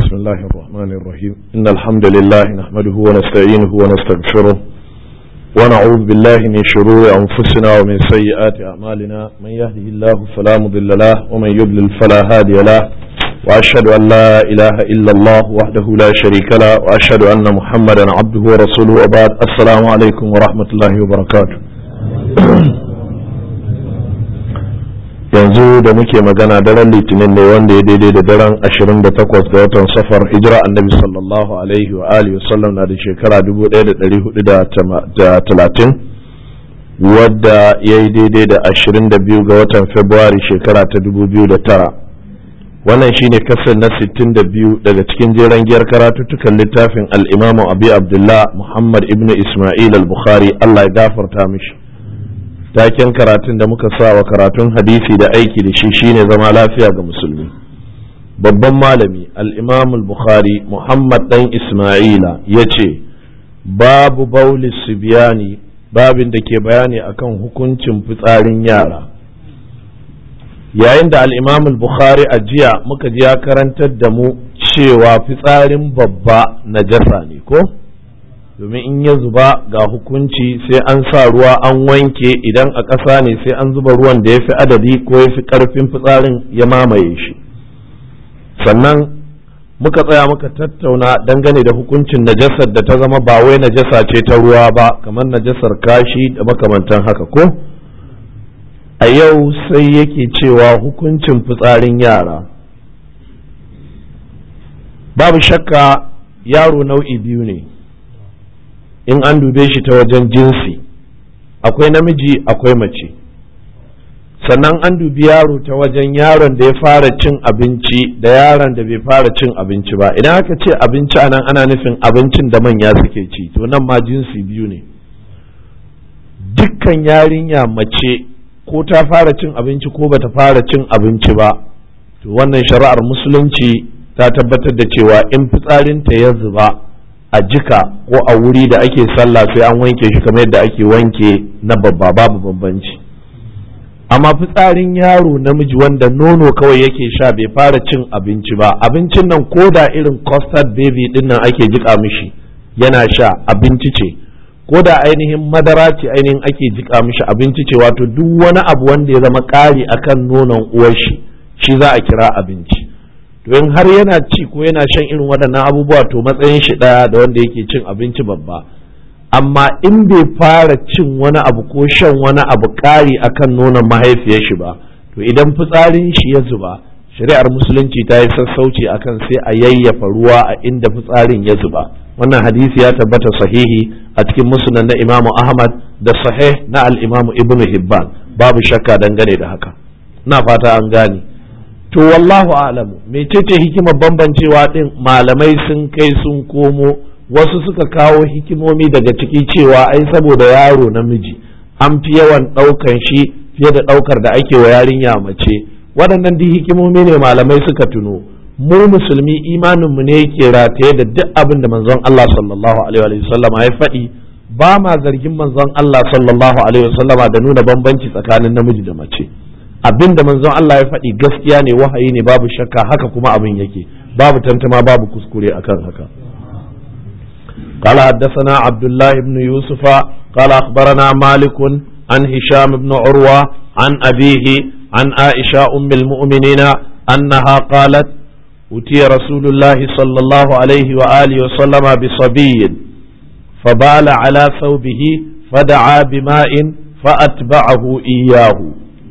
بسم الله الرحمن الرحيم إن الحمد لله نحمده ونستعينه ونستغفره ونعوذ بالله من شرور أنفسنا ومن سيئات أعمالنا من يهده الله فلا مضل له ومن يضلل فلا هادي له وأشهد أن لا إله إلا الله وحده لا شريك له وأشهد أن محمدا عبده ورسوله وبعد السلام عليكم ورحمة الله وبركاته yanzu da muke magana daren litinin ne wanda ya daidai da daren 28 ga watan safar hijira annabi sallallahu alaihi wa alihi wasallam na da shekara 1430 wadda ya yi daidai da 22 ga watan februari shekara ta 2009 wannan shine kasar na 62 daga cikin jeren giyar karatuttukan littafin al'imamu abi abdullah muhammad ibn ismail al-bukhari allah ya gafarta mishi taken karatun da muka sa wa karatun hadisi da aiki da shi shine zama lafiya ga musulmi babban malami al-imam al-bukhari muhammad dan isma'ila ya ce babu bauli subiyani babin da ke bayani akan hukuncin fitsarin yara yayin da al-imam al-bukhari a jiya muka ji ya karantar da mu cewa fitsarin babba najasa ne ko domin in ya zuba ga hukunci sai an sa ruwa an wanke idan a ƙasa ne sai an zuba ruwan da ya fi adadi ko ya fi ƙarfin fitsarin ya mamaye shi sannan muka tsaya muka tattauna dangane da hukuncin najasar da ta zama ba wai najasa ce ta ruwa ba kamar najasar kashi da makamantan haka ko a yau sai yake cewa hukuncin fitsarin yara babu shakka yaro nau'i biyu ne in an dube shi ta wajen jinsi akwai namiji akwai mace sannan an dubi yaro ta wajen yaron da ya fara cin abinci da yaron da bai fara cin abinci ba idan aka ce abinci anan ana nufin abincin da manya suke ci to nan ma jinsi biyu ne dukkan yarinya mace ko ta fara cin abinci ko bata fara cin abinci ba to wannan shari'ar musulunci ta tabbatar da cewa in fitsarinta ya zuba a jika ko a wuri da ake sallah sai an wanke shi kamar yadda ake wanke na babba babu bambanci amma fitsarin yaro namiji wanda nono kawai yake sha bai fara cin abinci ba abincin nan ko da irin custard baby din nan ake jika mishi yana sha abinci ce ko da ainihin madara ce ainihin ake jika mishi abinci ce wato duk wani abu wanda ya zama ƙari akan nonon uwar shi shi za a kira abinci to in har yana ci ko yana shan irin waɗannan abubuwa to matsayin shi ɗaya da wanda yake cin abinci babba amma in bai fara cin wani abu ko shan wani abu ƙari akan nonon mahaifiyar shi ba to idan fitsarin shi ya zuba shari'ar musulunci ta yi sassauci akan sai a yayyafa ruwa a inda fitsarin ya zuba wannan hadisi ya tabbata sahihi a cikin musnad na imamu ahmad da sahih na al-imamu ibnu hibban babu shakka dangane da haka ina fata an gane to wallahu alamu mecece hikimar bambancewa din malamai sun kai sun komo wasu suka kawo hikimomi daga ciki cewa ai saboda yaro namiji an fi yawan ɗaukan shi fiye da ɗaukar da ake wa yarinya mace waɗannan duk hikimomi ne malamai suka tuno mu musulmi imanin mu ne yake rataye da duk abin da manzon Allah sallallahu alaihi wa sallam ya faɗi ba ma zargin manzon Allah sallallahu alaihi wa sallama da nuna bambanci tsakanin namiji da mace abin da manzon Allah ya faɗi gaskiya ne wahayi ne babu shakka haka kuma abin yake babu tantama babu kuskure akan haka قال حدثنا عبد الله بن يوسف قال أخبرنا مالك عن هشام بن عروة عن أبيه عن عائشة أم المؤمنين أنها قالت أتي رسول الله صلى الله عليه وآله وسلم بصبي فبال على ثوبه فدعا بماء فأتبعه إياه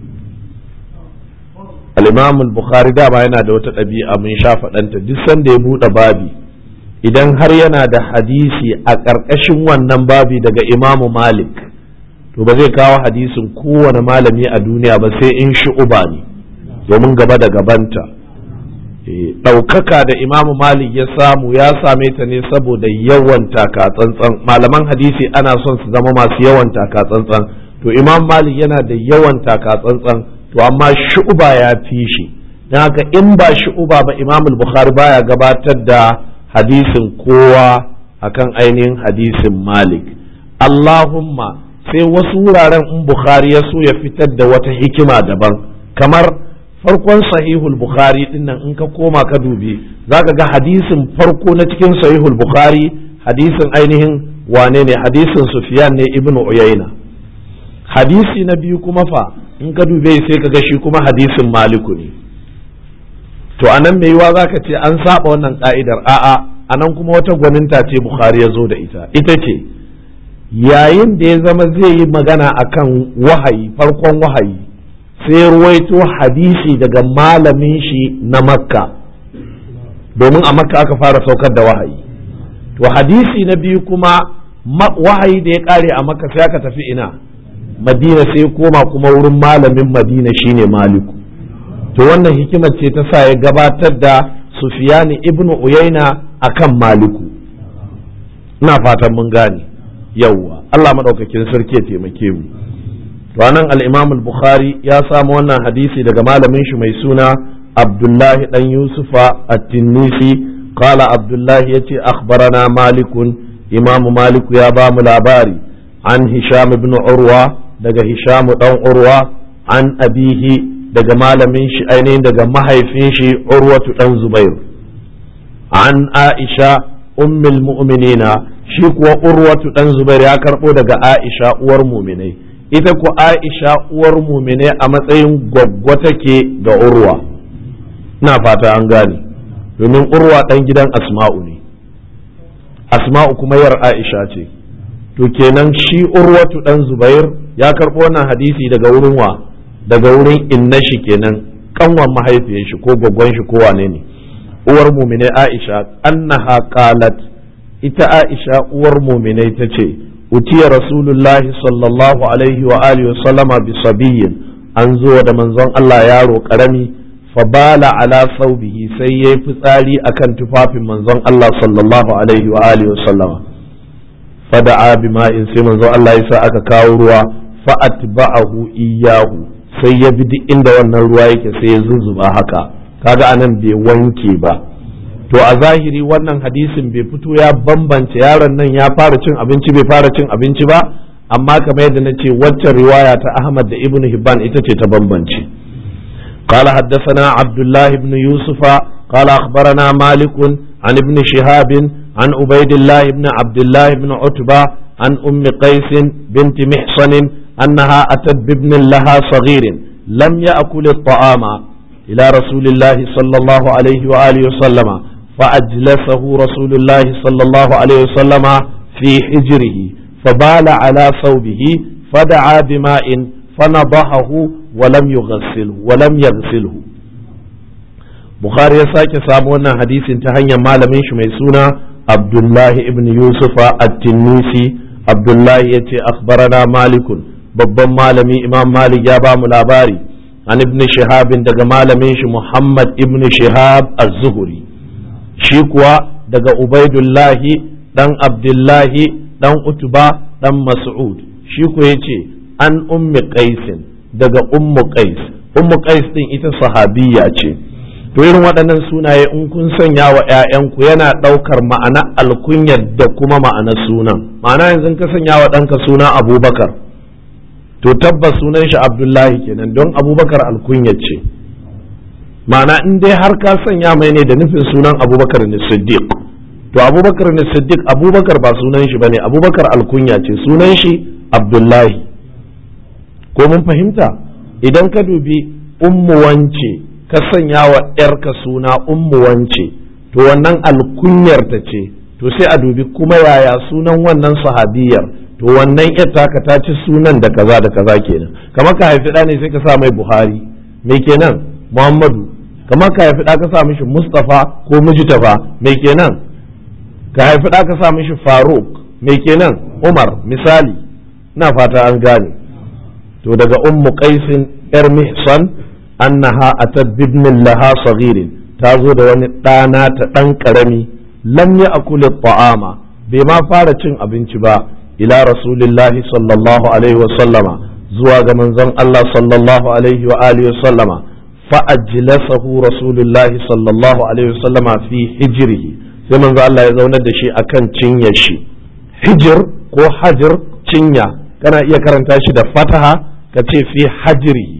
al-imam al-bukhari dama yana da wata ɗabi'a mun sha faɗanta duk sanda ya buɗe babi idan har yana da hadisi a ƙarƙashin wannan babi daga imamu malik to ba zai kawo hadisin kowane malami a duniya ba sai in shu'uba ne domin gaba da gabanta ɗaukaka da imamu malik ya samu ya same ta ne saboda yawan taka tsantsan malaman hadisi ana son su zama masu yawan taka tsantsan to imam malik yana da yawan taka tsantsan to amma shu'uba ya fi shi don haka in ba shu'uba ba imam bukhari baya gabatar da hadisin kowa akan ainihin hadisin malik allahumma sai wasu wuraren in bukhari ya so ya fitar da wata hikima daban kamar farkon sahihul bukhari dinnan in ka koma ka dubi zaka ga hadisin farko na cikin sahihul bukhari hadisin ainihin wane ne hadisin sufyan ne ibnu uyayna hadisi na biyu kuma fa in ka dube sai ka ga shi kuma hadisin maliku ne to anan mai yiwa zaka ce an saba wannan ka'idar a'a anan kuma wata gwaninta ce bukhari ya zo da ita ita ce yayin da ya zama zai yi magana akan wahayi farkon wahayi sai ruwaito hadisi daga malamin shi na makka domin a makka aka fara saukar da wahayi to hadisi na biyu kuma wahayi da ya kare a makka sai aka tafi ina madina sai koma kuma wurin malamin madina shine maliku to wannan hikimar ce ta sa ya gabatar da sufiyani ibnu uyaina akan maliku ina fatan mun gane yawwa Allah madaukakin sarki ya taimake mu to anan al-Imam al-Bukhari ya samu wannan hadisi daga malamin shi mai suna Abdullahi dan Yusufa at-Tinnisi qala Abdullahi yace akhbarana Malikun Imam Maliku ya ba mu labari an Hisham ibn Urwa daga Hisham dan Urwa an abihi daga malamin shi ainihin daga mahaifin shi Urwatu dan Zubair an Aisha ummul mu'minina shi kuwa urwatu dan zubair ya karbo daga aisha uwar muminai ita ku aisha uwar muminai a matsayin gwaggwa take ga urwa ina fata an gane domin urwa dan gidan asma'u ne asma'u kuma yar aisha ce to kenan shi urwatu dan zubair ya karbo wannan hadisi daga wurin wa daga wurin inna shi kenan kanwan mahaifiyar shi ko gwaggwan shi ko wane ne uwar muminai aisha annaha qalat ita aisha uwar muminai ta ce utiya rasulullahi sallallahu alaihi wa alihi sallama bi sabiyin an zo da manzon Allah yaro karami fabala ala saubihi sai yayi fitsari akan tufafin manzon Allah sallallahu alaihi wa alihi sallama fada'a bima'in sai manzon Allah ya sa aka kawo ruwa fa atba'ahu iyyahu sai ya bi duk inda wannan ruwa yake sai ya zuzzuba haka kaga anan bai wanke ba to a zahiri wannan hadisin bai fito ya bambance yaron nan ya fara cin abinci bai fara cin abinci ba amma kamar yadda na ce waccan riwaya ta Ahmad da Ibn Hibban ita ce ta bambance قال حدثنا عبد الله بن يوسف قال أخبرنا مالك عن ابن شهاب عن عبيد الله بن عبد الله بن عتبة عن أم قيس بنت محصن أنها أتت بابن لها صغير لم يأكل الطعام إلى رسول الله صلى الله عليه وآله وسلم فأجلسه رسول الله صلى الله عليه وسلم في حجره فبال على ثوبه فدعا بماء فنضحه ولم يغسله ولم يغسله Bukhari ya sake samu wannan hadisin ta hanyar malamin shi mai suna Abdullahi ibn Yusufa at-Tinnisi Abdullahi ya ce akhbarana malikun babban malami Imam Malik ya ba mu labari an ibn Shihabin daga malamin shi Muhammad ibn Shihab az-Zuhri shi kuwa daga Ubaidullahi dan Abdullahi dan Utba dan Mas'ud shi ku yace an ummi Qaisin daga ummu Qais ummu Qais din ita sahabiyya ce to irin waɗannan sunaye in kun sanya wa ‘ya'yanku yana ɗaukar ma'ana alkunyar da kuma ma'ana sunan ma'ana yanzu ka sanya wa ɗanka suna abubakar to tabbas sunan shi abdullahi kenan don abubakar alkunyar ce ma'ana in dai har ka sanya mai ne da nufin sunan abubakar ne siddiq to abubakar ne siddiq abubakar ba sunan shi bane abubakar alkunya ce sunan shi abdullahi ko mun fahimta idan ka dubi ummu wance ka sanya wa ‘yarka suna ummu wance to wannan alkunyar ta ce to sai a dubi kuma yaya sunan wannan sahabiyar to wannan ‘yar taka ta ci sunan da kaza da kaza kenan kamar ka haifi ɗa ne sai ka sa mai buhari me kenan muhammadu kamar ka haifi ɗa ka sa mishi mustafa ko mujtafa me kenan ka haifi ɗa ka sa mishi faruk me kenan umar misali na fata an gane to daga ummu qaisin ‘yar mihsan annaha atat bibnin laha saghirin ta zo da wani ɗana ta ɗan ƙarami lam ya akuli ta'ama bai ma fara cin abinci ba ila rasulillahi sallallahu alaihi wasallama zuwa ga manzon Allah sallallahu alaihi wa alihi wasallama fa ajlasahu rasulullahi sallallahu alaihi wasallama fi hijrihi sai manzon Allah ya zaunar da shi akan cinyar shi hijir ko hajir cinya kana iya karanta shi da fataha ka ce fi hajrihi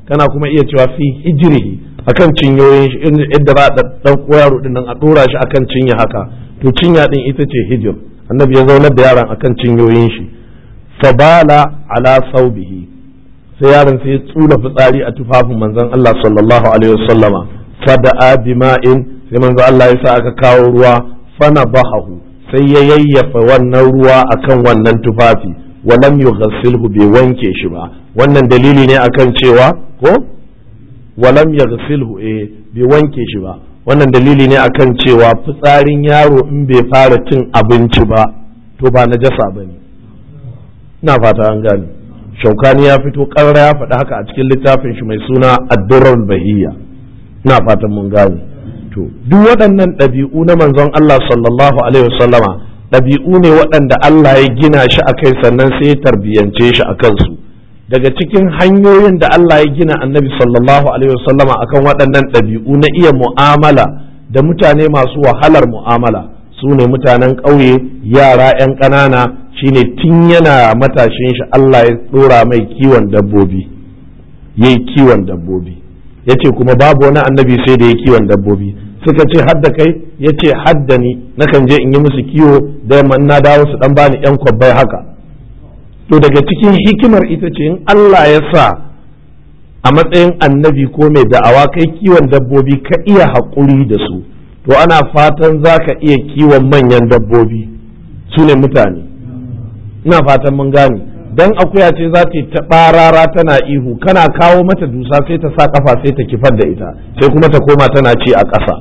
kana kuma iya cewa fi hijrihi akan cinyoyin shi yadda za a dan yaro din nan a dora shi akan cinya haka to cinya din ita ce hijir annabi ya zaunar da yaron akan cinyoyin shi fabala ala saubihi sai yaron sai ya tsula fitsari a tufafin manzon Allah sallallahu alaihi wasallama fada'a bima'in sai manzon Allah ya sa aka kawo ruwa fana bahahu sai ya yayyafa wannan ruwa akan wannan tufafi walam yughassilhu bai wanke shi ba wannan dalili ne akan cewa ko walam yaghsilhu eh bai wanke shi ba wannan dalili ne akan cewa fitsarin yaro in bai fara cin abinci ba to ba najasa bane ina fata an gane shaukani ya fito karra ya faɗi haka a cikin littafin shi mai suna addurar bahiyya ina fatan mun gane to duk waɗannan ɗabi'u na manzon Allah sallallahu alaihi wasallama ɗabi'u ne waɗanda Allah ya gina shi a kai sannan sai ya tarbiyance shi a kansu daga cikin hanyoyin da Allah ya gina annabi sallallahu alaihi wasallama akan waɗannan ɗabi'u na iya mu'amala da mutane masu wahalar mu'amala su ne mutanen ƙauye yara 'yan ƙanana shine tun yana matashin shi Allah ya ɗora mai kiwon dabbobi ya yi kiwon dabbobi ya ce kuma babu wani annabi sai da ya kiwon dabbobi suka ce hadda kai ya ce hadda ni nakan je in yi musu kiwo da yamma na dawo su dan bani yan kwabbai haka to daga cikin hikimar ita ce in Allah ya sa a matsayin annabi ko mai da'awa kai kiwon dabbobi ka iya haƙuri da su to ana fatan za ka iya kiwon manyan dabbobi su ne mutane ina fatan mun gane dan akuya ce za ta yi ta barara tana ihu kana kawo mata dusa sai ta sa kafa sai ta kifar da ita sai kuma ta koma tana ci a ƙasa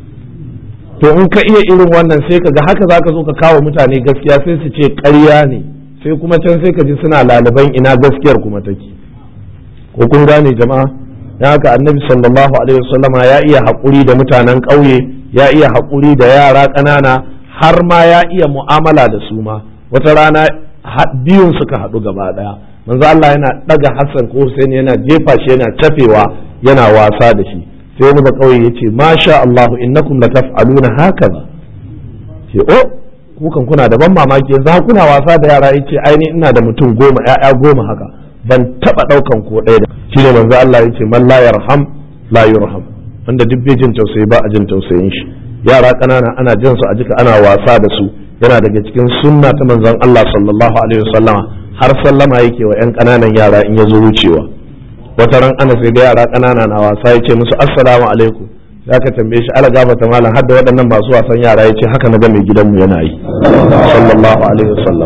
to in ka iya irin wannan sai ka ga haka zaka zo ka kawo mutane gaskiya sai su ce ƙarya ne sai kuma can sai ka ji suna laliban ina gaskiyar kuma take ko kun gane jama'a dan haka annabi sallallahu alaihi wasallama ya iya haƙuri da mutanen ƙauye ya iya haƙuri da yara ƙanana har ma ya iya mu'amala da su ma wata rana biyun suka haɗu gaba ɗaya manzo Allah yana ɗaga Hassan ko Hussein yana jefa shi yana tafewa yana wasa da shi sai wani ba kauye yace masha Allah innakum la taf'aluna hakaza ce o ku kan kuna da ban mamaki yanzu kuna wasa da yara yace aini ina da mutum goma ƴaƴa goma haka ban taba ɗaukan ko ɗaya da shine manzo Allah yace man la yarham la yurham wanda duk bai jin tausayi ba a jin tausayin shi yara ƙanana ana jin su a jika ana wasa da su yana daga cikin sunna ta manzon Allah sallallahu alaihi wasallama har sallama yake wa 'yan ƙananan yara in ya zo wucewa wata ran ana sai da yara ƙanana na wasa ya ce musu assalamu alaikum ya ka tambaye shi ala gafata malam har da waɗannan masu wasan yara ya ce haka na ga mai gidanmu yana yi sallallahu alaihi wasallam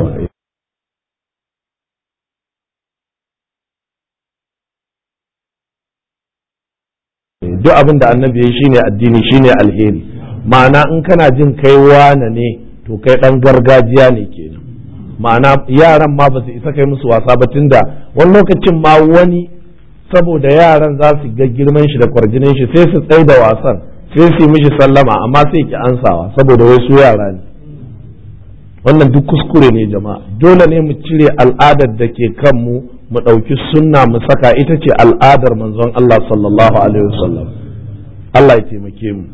duk abin da annabi ya shine addini shine alheri ma'ana in kana jin kai wane ne to kai dan gargajiya ne kenan ma'ana yaran ma ba su isa kai musu wasa ba tunda wani lokacin ma wani saboda yaran za su ga girman shi da kwarjinin shi sai su tsaye da wasan sai su yi mishi sallama amma sai ki ansawa saboda wai su yara ne wannan duk kuskure ne jama'a dole ne mu cire al'adar da ke kanmu mu ɗauki sunna mu saka ita ce al'adar manzon Allah sallallahu alaihi wasallam Allah ya taimake mu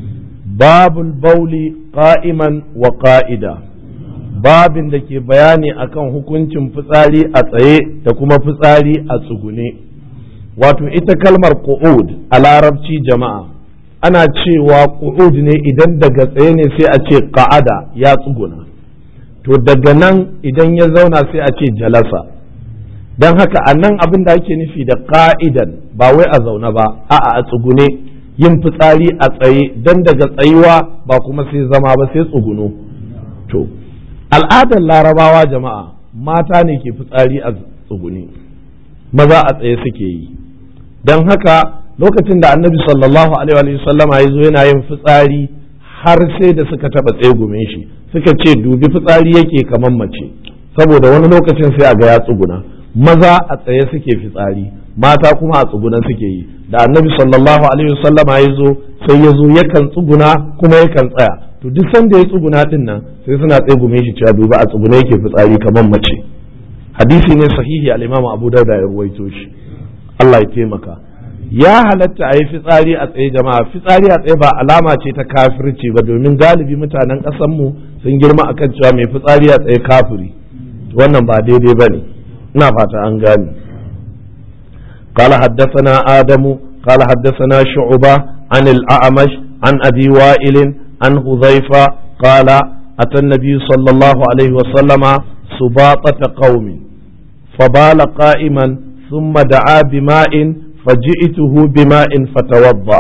babul bauli qa'iman wa qa'ida babin da ke bayani akan hukuncin fitsari a tsaye da kuma fitsari a tsugune wato ita kalmar qu'ud a larabci jama'a ana cewa qu'ud ne idan daga tsaye ne sai a ce qa'ada ya tsuguna to daga nan idan ya zauna sai a ce jalasa don haka a nan abin da ake nufi da ka'idan ba wai a zaune ba a'a a tsugune yin fitsari a tsaye don daga tsayuwa ba kuma sai zama ba sai tsuguno to al'adar larabawa jama'a mata ne ke fitsari a tsugune maza a tsaye suke yi don haka lokacin da annabi sallallahu alaihi sallama ya zo yana yin fitsari har sai da suka taɓa tsegumin shi suka ce dubi fitsari yake kamar mace saboda wani lokacin sai a ga ya tsuguna maza a tsaye suke fitsari mata kuma a tsuguna suke yi da annabi sallallahu alaihi wasallama ya zo sai ya zo yakan tsuguna kuma yakan tsaya to duk sanda ya tsuguna din nan sai suna tsegume shi cewa duba a tsuguna yake fitsari kamar mace hadisi ne sahihi al-imam abu dauda ya ruwaito shi Allah ya taimaka ya halatta a yi fitsari a tsaye jama'a fitsari a tsaye ba alama ce ta kafirci ba domin galibi mutanen mu sun girma akan cewa mai fitsari a tsaye kafiri wannan ba daidai ba ne ina fata an gane قال حدثنا آدم قال حدثنا شعبة عن الأعمش عن أبي وائل عن حذيفة قال أتى النبي صلى الله عليه وسلم سباطة قوم فبال قائما ثم دعا بماء فجئته بماء فتوضأ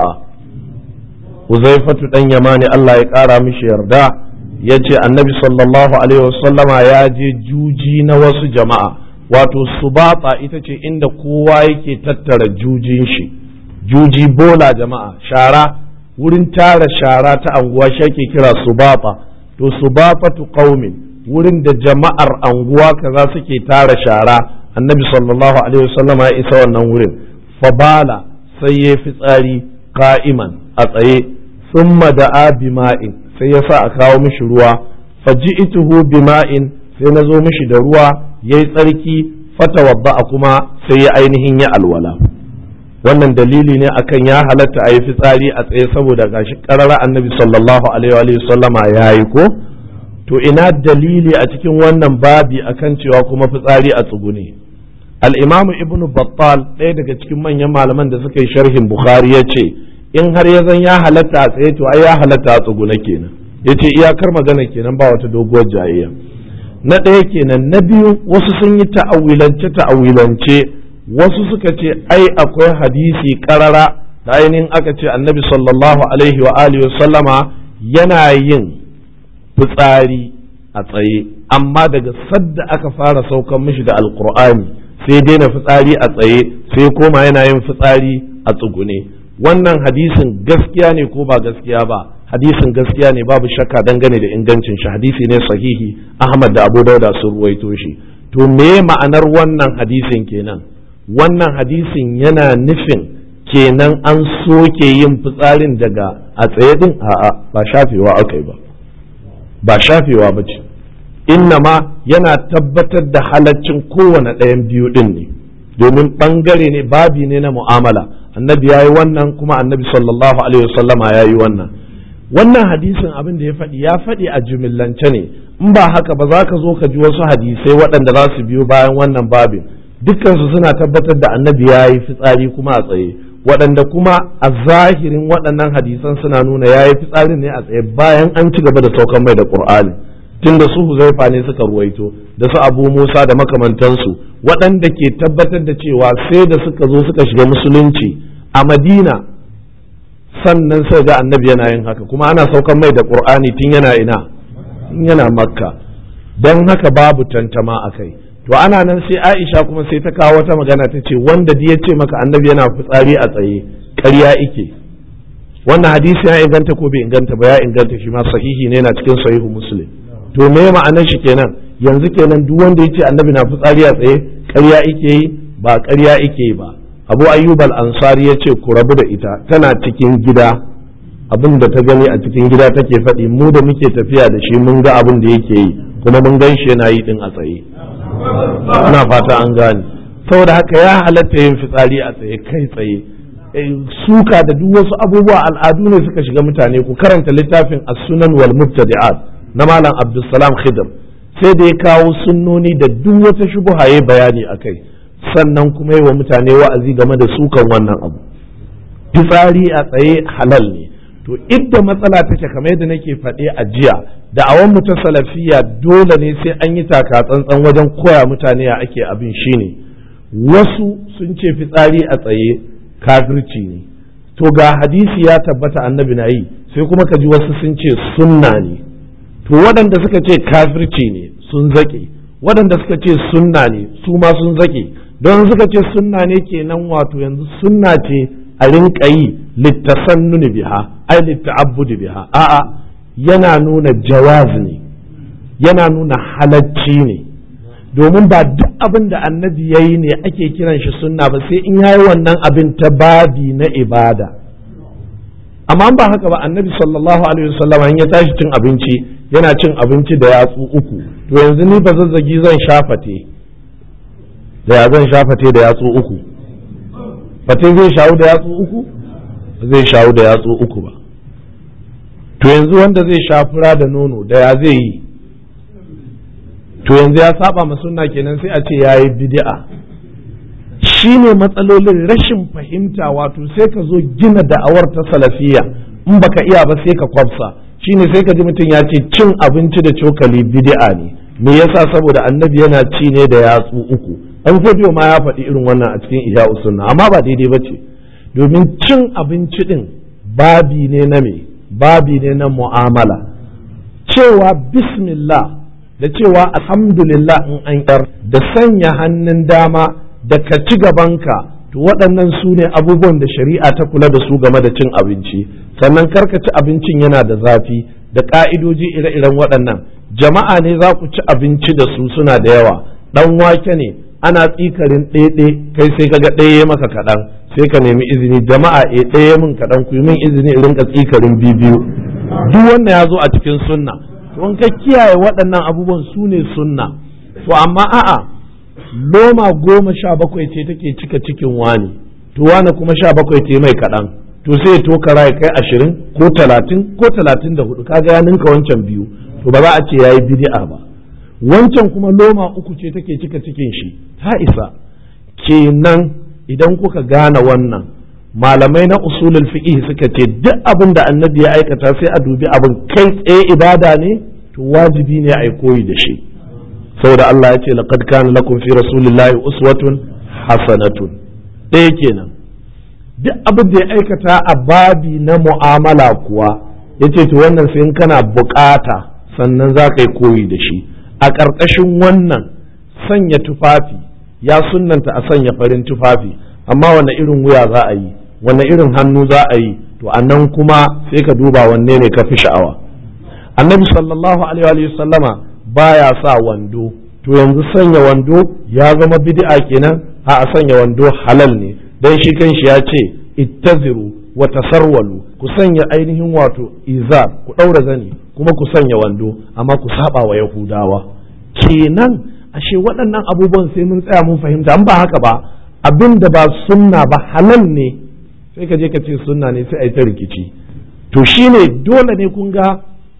حذيفة دن يماني الله يقارى مش يردا yace annabi sallallahu alaihi wasallama ya je juji na wasu jama'a wato subata ita ce inda kowa yake tattara jujin shi juji bola jama'a shara wurin tara shara ta anguwa shi ake kira subata to subafatu qaumin wurin da jama'ar anguwa kaza suke tara shara annabi sallallahu alaihi wasallama ya isa wannan wurin fabala sai ya fitsari qa'iman a tsaye summa da'a bima'in sai ya sa a kawo mishi ruwa faji'tuhu bima'in sai na zo mishi da ruwa yayi tsarki fatawadda kuma sai ya ainihin ya alwala wannan dalili ne akan ya halatta a yi fitsari a tsaye saboda gashi karara annabi sallallahu alaihi wa sallama ya yi ko to ina dalili a cikin wannan babi akan cewa kuma fitsari a tsugune al-imamu ibn battal ɗaya daga cikin manyan malaman da suka yi sharhin bukhari ya ce in har ya zan ya halatta a tsaye to ai ya halatta a tsugune kenan ya ce iyakar magana kenan ba wata doguwar jayayya na ɗaya kenan na biyu wasu sun yi ta'awilance ta'awilance wasu suka ce ai akwai hadisi karara da ainihin aka ce annabi sallallahu alaihi wa alihi wa sallama yana yin fitsari a tsaye amma daga sadda aka fara saukan mishi da alkur'ani sai daina fitsari a tsaye sai koma yana yin fitsari a tsugune wannan hadisin gaskiya ne ko ba gaskiya ba hadisin gaskiya ne babu shakka dangane da ingancin shi hadisi ne sahihi ahmad da abu dauda sun ruwaito shi to me ma'anar wannan hadisin kenan wannan hadisin yana nufin kenan an soke yin fitsarin daga a tsaye din a'a ba shafewa aka yi ba ba shafewa ba ce ma yana tabbatar da halaccin kowane ɗayan biyu ɗin ne domin ɓangare ne babi ne na mu'amala annabi ya yi wannan kuma annabi sallallahu alaihi wasallama ya yi wannan wannan hadisin abin da ya faɗi ya faɗi a jumillance ne in ba haka ba za ka zo ka ji wasu hadisai waɗanda za su biyo bayan wannan babin dukkansu suna tabbatar da annabi ya yi fitsari kuma a tsaye waɗanda kuma a zahirin waɗannan hadisan suna nuna ya yi fitsarin ne a tsaye bayan an ci gaba da saukan mai da ƙur'ani tun da su huzaifa ne suka ruwaito da su abu musa da makamantansu waɗanda ke tabbatar da cewa sai da suka zo suka shiga musulunci a madina sannan sai ga annabi yana yin haka kuma ana saukan mai da ƙur'ani tun yana ina yana makka don haka babu tantama a kai to ana nan sai aisha kuma sai ta kawo wata magana ta ce wanda ya ce maka annabi yana fitsari a tsaye ƙarya ike wannan hadisi ya inganta ko bai inganta ba ya inganta shi ma sahihi ne yana cikin sahihu muslim to me ma'anar shi kenan yanzu kenan duk wanda ya ce annabi na fitsari a tsaye ƙarya ike yi ba ƙarya ike yi ba abu ayyub al-ansari ya ce ku rabu da ita tana cikin gida abin da ta gani a cikin gida take faɗi mu da muke tafiya da shi mun ga abin da yake yi kuma mun gan shi yana yi din a tsaye ina fata an gane saboda haka ya halatta yin fitsari a tsaye kai tsaye suka da duk wasu abubuwa al'adu ne suka shiga mutane ku karanta littafin as-sunan wal mubtadi'at na malam abdulsalam khidr sai da ya kawo sunnoni da duk wata shubuha ya bayani akai sannan kuma yi wa mutane wa'azi game da sukan wannan abu fitsari a tsaye halal ne to idda matsala take kamar yadda nake faɗe a jiya da awon mu ta salafiya dole ne sai an yi taka tsantsan wajen koya mutane ya ake abin shine wasu sun ce fitsari a tsaye kafirci ne to ga hadisi ya tabbata annabi na yi sai kuma ka ji wasu sun ce sunna ne to waɗanda suka ce kafirci ne sun zaƙe waɗanda suka ce sunna ne su ma sun zaƙe don suka ce sunna ne kenan wato yanzu sunna ce a rinka yi littasannuni biha ai litta'abbudi biha a'a yana nuna jawaz ne yana nuna halacci ne domin ba duk abin da annabi ya yi ne ake kiran shi sunna ba sai in yayi wannan abin ta babi na ibada amma ba haka ba annabi sallallahu alaihi wasallam in ya tashi cin abinci yana cin abinci da yatsu uku to yanzu ni ba zazzagi zan shafate da ya zan shafate da yatsu uku fate zai shawo da yatsu uku zai shawo da yatsu uku ba to yanzu wanda zai sha fura da nono da ya zai yi to yanzu ya saba ma sunna kenan sai a ce ya yi bid'a shi shi ne matsalolin rashin fahimta wato sai ka zo gina da'awar ta salafiya in baka iya ba sai ka kwafsa shine sai ka ji mutum ya ce cin abinci da cokali bid'a ne me yasa saboda annabi yana ci ne da yatsu uku an fodiyo ma ya faɗi irin wannan a cikin ihya sunna amma ba daidai ba ce domin cin abinci din babi ne na me babi ne na mu'amala cewa bismillah da cewa alhamdulillah in an yar da sanya hannun dama da ka ci gabanka to waɗannan su ne abubuwan da shari'a ta kula da su game da cin abinci sannan karka ci abincin yana da zafi da ƙa'idoji ire-iren waɗannan jama'a ne za ku ci abinci da su suna da yawa ɗan wake ne ana tsikarin ɗaiɗe kai sai kaga ɗaya maka kaɗan sai ka nemi izini jama'a e ɗaya min kaɗan ku yi min izini in rinka tsikarin biyu duk wannan ya zo a cikin sunna to in ka kiyaye waɗannan abubuwan su ne sunna to amma a'a loma goma sha bakwai ce take cika cikin wani to wani kuma sha bakwai ce mai kaɗan to sai ya tokara ya kai ashirin ko talatin ko talatin da hudu kaga ya ninka wancan biyu to ba za a ce ya yi bid'a ba wancan kuma loma uku ce take cika cikin shi ta isa kenan idan kuka gane wannan malamai na usulul fiqh suka ce duk abin da annabi ya aikata sai a dubi abin kai tsaye ibada ne to wajibi ne a yi koyi da shi saboda Allah ya ce laqad kana lakum fi rasulillahi uswatun hasanatun ɗaya kenan duk abin da ya aikata a babi na mu'amala kuwa yace to wannan sai in kana bukata sannan za ka yi koyi da shi a ƙarƙashin wannan sanya tufafi ya sunnanta a sanya farin tufafi amma wanne irin wuya za a yi wanne irin hannu za a yi to a nan kuma sai ka duba wanne ne ka fi sha'awa annabi sallallahu alaihi wa sallama baya sa wando to yanzu sanya wando ya zama bid'a kenan a a sanya wando halal ne dan shi kanshi ya ce ittaziru wa tasarwalu ku sanya ainihin wato izar ku daura zani kuma ku sanya wando amma ku saba wa yahudawa kenan ashe waɗannan abubuwan sai mun tsaya mun fahimta an ba haka ba abin da ba sunna ba halal ne sai ka je ka ce sunna ne sai a yi ta rikici to shine dole ne kun ga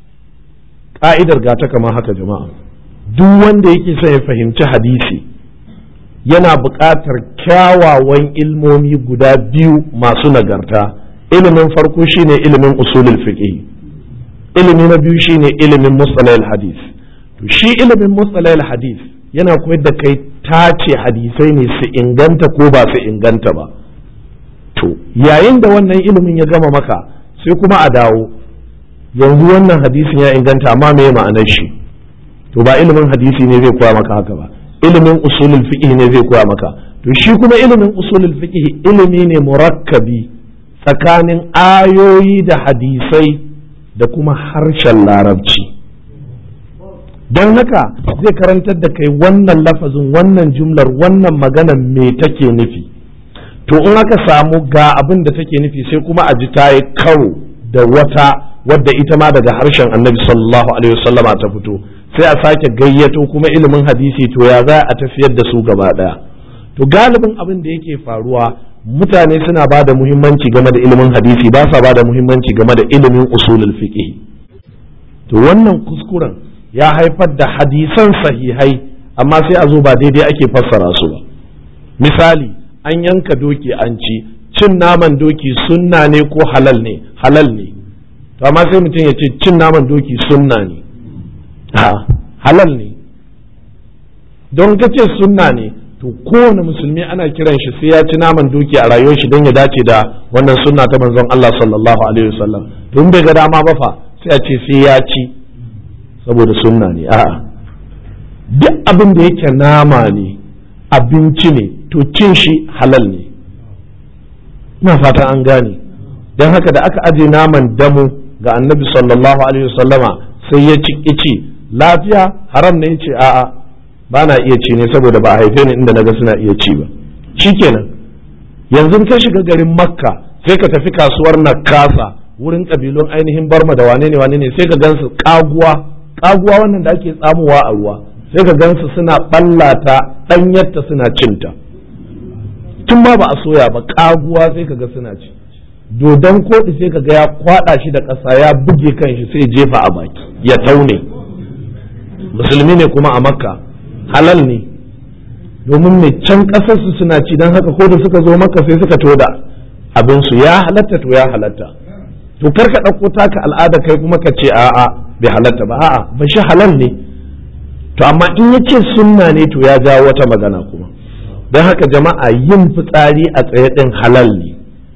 ka'idar gata kamar haka jama'a duk wanda yake son ya fahimci hadisi yana buƙatar kyawawan ilmomi guda biyu masu nagarta ilimin farko shine ilimin usulul fiqh ilimi na biyu shine ilimin mustalahil hadis to shi ilimin mustalahil hadis yana koyar da kai tace hadisai ne su inganta ko ba su inganta ba to yayin da wannan ilimin ya gama maka sai kuma a dawo yanzu wannan hadisin ya inganta amma me ma'anar shi to ba ilimin hadisi ne zai koya maka haka ba ilimin usulul fiqh ne zai koya maka to shi kuma ilimin usulul fiqh ilimi ne murakkabi tsakanin ayoyi da hadisai da kuma harshen larabci don haka zai karantar da kai wannan lafazin wannan jumlar wannan magana me take nufi to in aka samu ga abin da take nufi sai kuma a ji ta yi karo da wata wadda ita ma daga harshen annabi sallallahu alaihi wasallama ta fito sai a sake gayyato kuma ilimin hadisi to ya za a tafiyar da su gaba daya to galibin abin da yake faruwa mutane suna ba da muhimmanci game da ilimin hadisi ba sa ba da muhimmanci game da ilimin usulul fiqh to wannan kuskuren ya haifar da hadisan sahihai amma sai a zo ba daidai ake fassara su ba misali an yanka doki an ci cin naman doki sunna ne ko halal ne halal ne to amma sai mutum ya ce cin naman doki sunna ne halal ne don ka ce sunna ne to kowane musulmi ana kiran shi sai ya ci naman doki a rayuwar shi don ya dace da wannan sunna ta manzon Allah sallallahu alaihi wasallam to in bai ga dama ba fa sai a ce sai ya ci saboda sunna ne a'a duk abin da yake nama ne abinci ne to cin shi halal ne ina fata an gane don haka da aka aje naman damu ga annabi sallallahu alaihi wasallama sai ya ci ci lafiya haram ne ce a'a ba na iya ci ne saboda ba a haife ni inda naga suna iya ci ba shikenan yanzu ka shiga garin makka sai ka tafi kasuwar nakasa wurin kabilun ainihin barma da wane ne wane ne sai ka gansu kaguwa kaguwa wannan da ake tsamuwa a ruwa sai ka gansu suna ballata danyarta suna cinta tun ma ba a soya ba kaguwa sai ka ga suna ci dodon koɗi sai ka ga ya kwaɗa shi da ƙasa ya buge kan shi sai jefa a baki ya taune musulmi ne kuma a makka halal ne domin mai can ƙasarsu suna ci don haka ko da suka zo maka sai suka to da abinsu ya halatta to ya halatta to kar ka ɗauko taka al'ada kai kuma ka ce a'a bai halatta ba a'a ba shi halal ne to amma in ya ce sunna ne to ya jawo wata magana kuma don haka jama'a yin fitsari a tsaye ɗin halal ne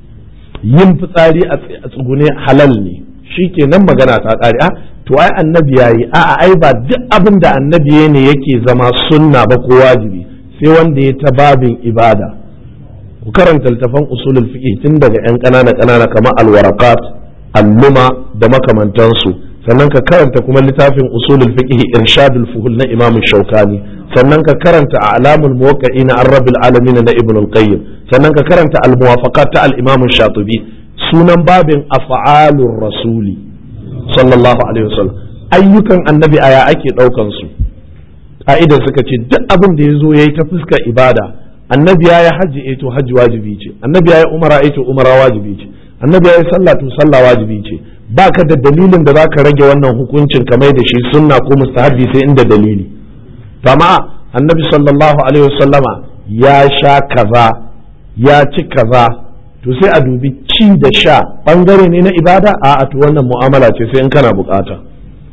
yin fitsari a tsugune halal ne shi ke nan magana ta ƙare a to ai annabi ya yi a'a ai ba duk abin da annabi ne yake zama sunna ba ko wajibi sai wanda ya ta babin ibada ku karanta littafan usulul fiqh tun daga yan ƙanana ƙanana kamar alwarakat alluma da makamantansu sannan ka karanta kuma littafin usulul fiqh irshadul fuhul na imam shaukani sannan ka karanta a'lamul muwaqqi'in an rabbil alamin na ibn al-qayyim sannan ka karanta al-muwafaqat ta al-imam shatibi sunan babin af'alur rasuli sallallahu alaihi wasallam ayyukan annabi aya ake daukan su ka'ida suka ce duk abin da yazo yayi ta fuskar ibada annabi ya yi hajji eh to hajji wajibi ce annabi ya yi umara eh to umara wajibi ce annabi ya yi sallah to sallah wajibi ce baka da dalilin da zaka rage wannan hukuncin kamar da shi sunna ko mustahabi sai inda dalili amma annabi sallallahu alaihi wasallama ya sha kaza ya ci kaza to sai a dubi ci da sha bangare ne na ibada a to wannan mu'amala ce sai in kana bukata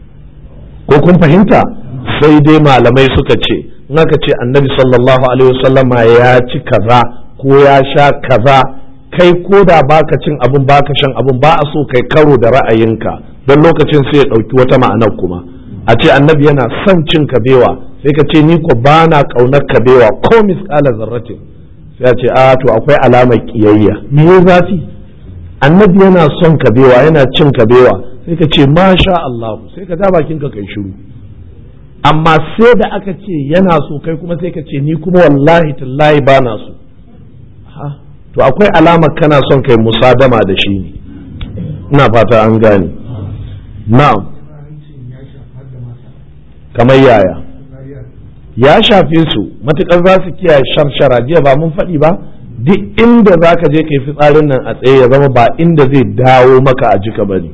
ko kun fahimta sai dai malamai suka ce in aka ce annabi sallallahu alaihi wasallama ya ci kaza ko ya sha kaza kai ko da baka cin abin baka shan abin ba a so kai karo da ra'ayinka don lokacin sai ya ɗauki wata ma'anar kuma a ce annabi yana son cin kabewa sai ka ce ni ko ba na ƙaunar kabewa ko misƙala zarratin sai a ce a to akwai alamar ƙiyayya me ya zafi annabi yana son kabewa yana cin kabewa sai ka ce masha Allah sai ka ja bakin ka kai shiru amma sai da aka ce yana so kai kuma sai ka ce ni kuma wallahi tallahi ba na so to akwai alamar kana son kai musadama da shi ne ina fata an gane na'am kamar yaya ya shafe su matukar za su kiyaye sharshara jiya ba mun faɗi ba duk inda za ka je kai fitsarin nan a tsaye ya zama ba inda zai dawo maka a jika ba ne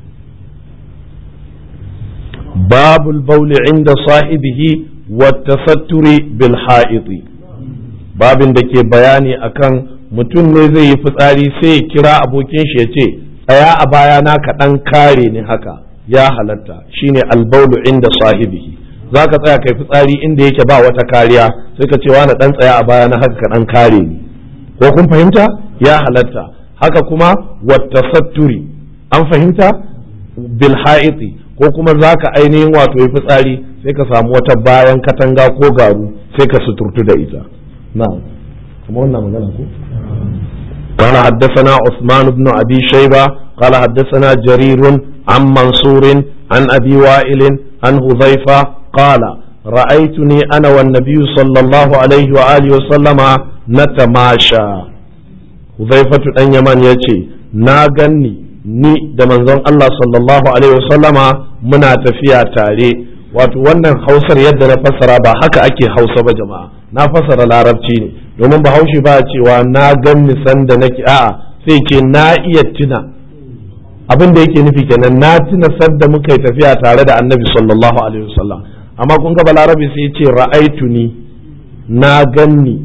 babul bauli inda sahibihi wa tasatturi bil ha'iti babin da ke bayani akan mutum ne zai yi fitsari sai ya kira abokin shi ya ce tsaya a baya na kaɗan kare ni haka ya halatta shine albaulu inda sahibihi za ka tsaya kai fitsari inda yake ba wata kariya sai ka ce wani ɗan tsaya a baya na haka kaɗan kare ni ko kun fahimta ya halatta haka kuma wata satturi an fahimta bil ha'iti ko kuma za ka ainihin wato yi fitsari sai ka samu wata bayan katanga ko garu sai ka suturtu da ita na'am kuma wannan magana ko قال حدثنا عثمان بن أبي شيبة قال حدثنا جرير عن منصور عن أبي وائل عن هذيفة قال رأيتني أنا والنبي صلى الله عليه وآله وسلم نتماشى هذيفة أن يمن يتي ناغني ni da manzon Allah sallallahu alaihi wasallama muna tafiya tare wato wannan hausar yadda na fassara ba haka ake hausa ba jama'a na fassara larabci ne domin bahaushe ba cewa na gan nisan da nake a'a sai ce na iya tuna abin da yake nufi kenan na tuna sadda muka yi tafiya tare da annabi sallallahu alaihi wasallam amma kun ga balarabe sai ce ra'aitu ni na ganni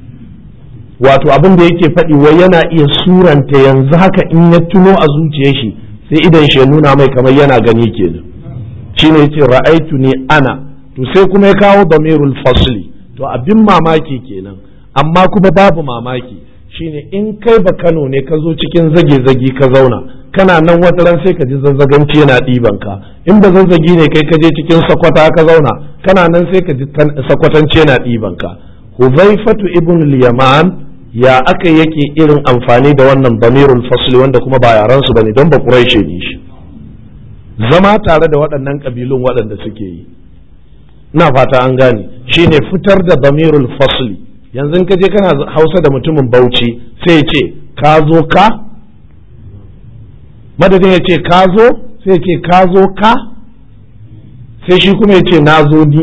wato abin da yake faɗi wai yana iya suranta yanzu haka in ya tuno a zuciyar shi sai idan shi ya nuna mai kamar yana gani kenan shine yace ra'aitu ni ana to sai kuma ya kawo damirul fasli to abin mamaki kenan amma kuma babu mamaki shine in kai ba Kano ne ka zo cikin zage-zage ka zauna kana nan wata ran sai ka ji zazzaganci yana ɗiban ka in ba zazzagi ne kai ka je cikin sakwata ka zauna kana nan sai ka ji sakwatanci yana ɗiban ka Huzaifatu ibn al-Yaman ya aka yake irin amfani da wannan damirul fasli wanda kuma ba yaran su bane don ba Quraishi ne shi zama tare da waɗannan kabilun waɗanda suke yi ina fata an gane shine fitar da damirul fasli yanzu ka je kana hausa da mutumin bauchi sai ya ce ka zo ka madadin ya ce ka zo sai ya ce ka zo ka sai shi kuma ya ce na zo ni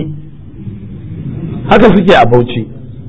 haka suke a bauchi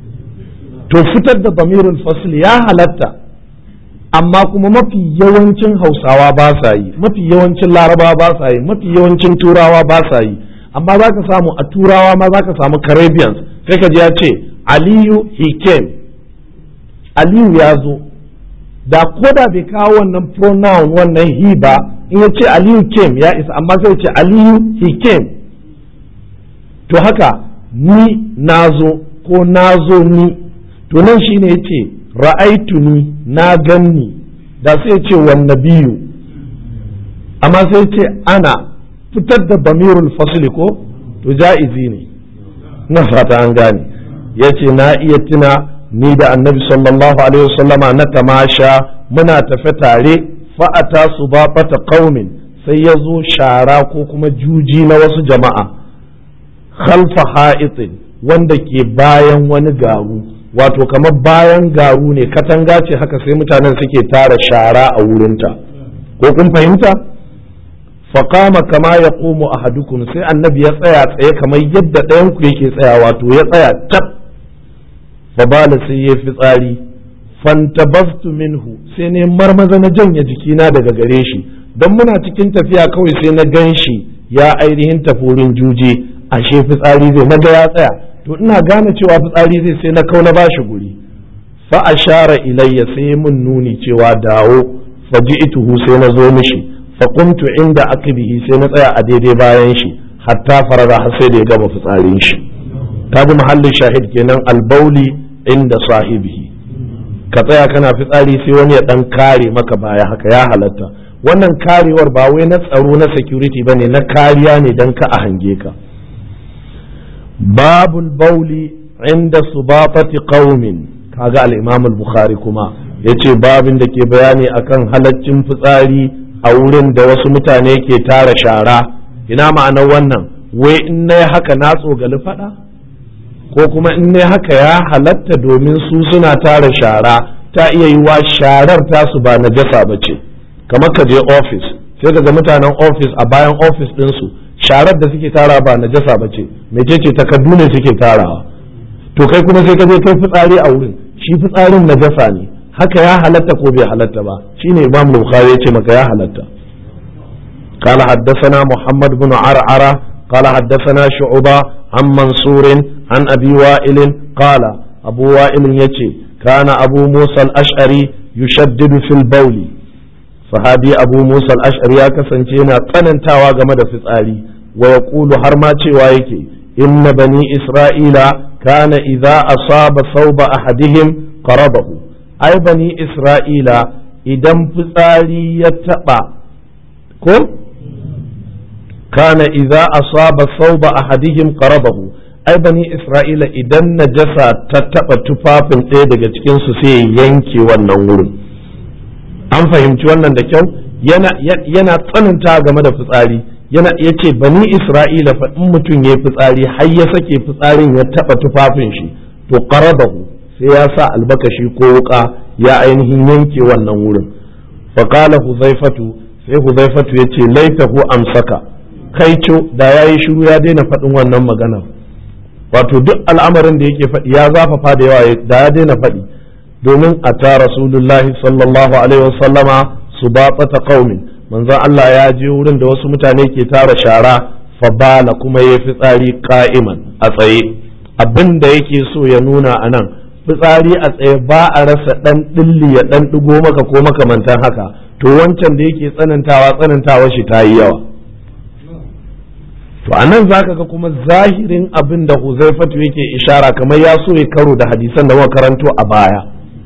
to fitar da damirul fasli ya halatta amma kuma mafi yawancin hausawa ba sa yi mafi yawancin larabawa ba sa yi mafi yawancin turawa ba sa yi amma za ka samu a turawa ma za ka samu caribbeans sai ka ji ya ce aliyu he came aliyu ya zo da koda bai kawo wannan pronoun wannan he ba in ya ce aliyu came ya isa amma sai ce aliyu he came to haka ni nazo ko nazo ni to nan shine yace ra'aitu ni na ganni da sai ce wan nabiyu amma sai ce ana fitar da bamirul fasli ko to ja'izi ne na fata an gane yace na iya tuna ni da annabi sallallahu alaihi wasallama na tamasha muna tafe tare fa'ata su ba fata qaumin sai ya zo shara ko kuma juji na wasu jama'a khalfa ha'itin wanda ke bayan wani garu wato kamar bayan garu ne katanga ce haka sai mutanen suke tara shara a wurinta ko kun fahimta faƙama kama ya ƙomo a hadukun sai annabi ya tsaya tsaye kamar yadda ɗayanku yake tsaya wato ya tsaya tab fabala sai ya fi tsari fantabastu minhu sai ne marmaza na janye jikina daga gare shi don muna cikin tafiya kawai sai na gan shi ya ainihin tafurin juje ashe fitsari zai naga ya tsaya to ina gane cewa fitsari zai sai na kau na bashi guri fa ashara ilayya sai mun nuni cewa dawo faji'tuhu sai na zo mishi fa qumtu inda akbihi sai na tsaya a daidai bayan shi hatta farara har sai da ya gama fitsarin shi kaji mahallin shahid kenan albauli inda sahibihi ka tsaya kana fitsari sai wani ya dan kare maka baya haka ya halatta wannan karewar ba wai na tsaro na security bane na kariya ne dan ka a hange ka babul bauli inda subatati qaumin kaga al-imam al-bukhari kuma yace babin da ke bayani akan halaccin fitsari a wurin da wasu mutane ke tara shara ina ma'anar wannan wai in nayi haka na tsogali fada ko kuma in nayi haka ya halatta domin su suna tara shara ta iya yi wa sharar tasu ba najasa ba ce kamar ka je ofis sai ka ga mutanen ofis a bayan ofis ɗinsu sharar da suke tara ba najasa ba ce mecece takardu ne suke tarawa to kai kuma sai ka je kai fitsari a wurin shi fitsarin najasa ne haka ya halatta ko bai halatta ba shine imam bukhari yace maka ya halatta قال حدثنا محمد بن عرعرة قال حدثنا شعبة عن منصور عن أبي وائل قال أبو وائل يتي كان أبو موسى الأشعري يشدد في البول صحابي أبو موسى الأشعري كسنتينا قننتاوا game da fitsari ويقول هرما وايكي إن بني إسرائيل كان إذا أصاب ثوب أحدهم قرضه أي بني إسرائيل إذا فطاري يتبع كم كان إذا أصاب ثوب أحدهم قرضه أي بني إسرائيل إذا نجسا تتبع تفاف إيدك cikinsu sai yanke wannan wurin an fahimci wannan da kyau yana tsananta game da fitsari yana ya ce bani isra'ila fa in mutum ya yi fitsari har ya sake fitsarin ya taba tufafin shi to qarabahu sai ya sa albakashi ko wuka ya ainihin yanke wannan wurin fa qala huzaifatu sai huzaifatu ya ce laitahu amsaka kaico da yayi shiru ya daina faɗin wannan magana wato duk al'amarin da yake faɗi ya zafafa da yawa da ya daina faɗi domin a ta rasulullahi sallallahu alaihi wasallama su ba qaumin manzon Allah ya je wurin da wasu mutane ke tara shara fabala kuma ya fitsari ka'iman a tsaye abin da yake so ya nuna a nan fitsari a tsaye ba a rasa ɗan ɗilli ya ɗan ɗigo maka ko makamantan haka to wancan da yake tsanantawa tsanantawa shi ta yi yawa to a nan za ka ga kuma zahirin abin da huzaifatu yake ishara kamar ya so ya karo da hadisan da muka karanto a baya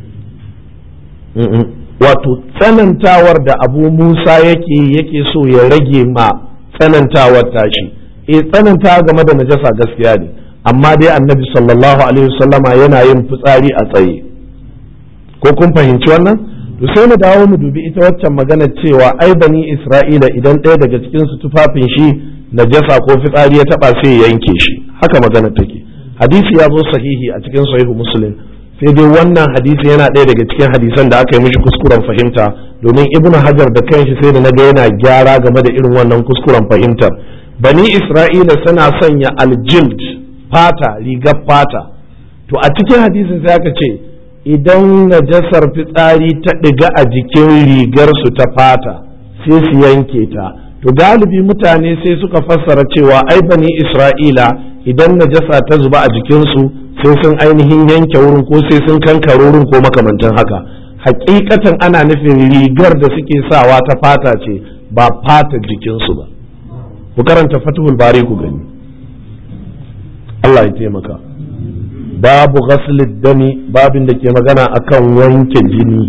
wato tsanantawar da abu musa yake yake so ya rage ma tsanantawar tashi e tsanantawa game da najasa gaskiya ne amma dai annabi sallallahu alaihi wasallama yana yin fitsari a tsaye ko kun fahimci wannan to sai mu dawo mu dubi ita waccan magana cewa ai bani isra'ila idan ɗaya daga cikin su tufafin shi najasa ko fitsari ya taba sai ya yanke shi haka magana take hadisi ya zo sahihi a cikin sahihu muslim sai dai wannan hadisi yana ɗaya daga cikin hadisan da aka yi mishi kuskuren fahimta domin ibnu hajar da kanshi sai da na ga yana gyara game da irin wannan kuskuren fahimtar bani isra'ila suna sanya aljild fata rigar fata to a cikin hadisin sai aka ce idan najasar fitsari ta ɗiga a jikin rigar su ta fata sai su yanke ta to galibi mutane sai suka fassara cewa ai bani isra'ila idan najasa ta zuba a jikinsu sai sun ainihin yanke wurin ko sai sun kankare wurin ko makamantan haka hakikatan ana nufin rigar da suke sawa ta fata ce ba fata jikinsu ba ku karanta fatihul bari ku gani Allah ya taimaka babu ghaslid dami babin da ke magana akan wanke jini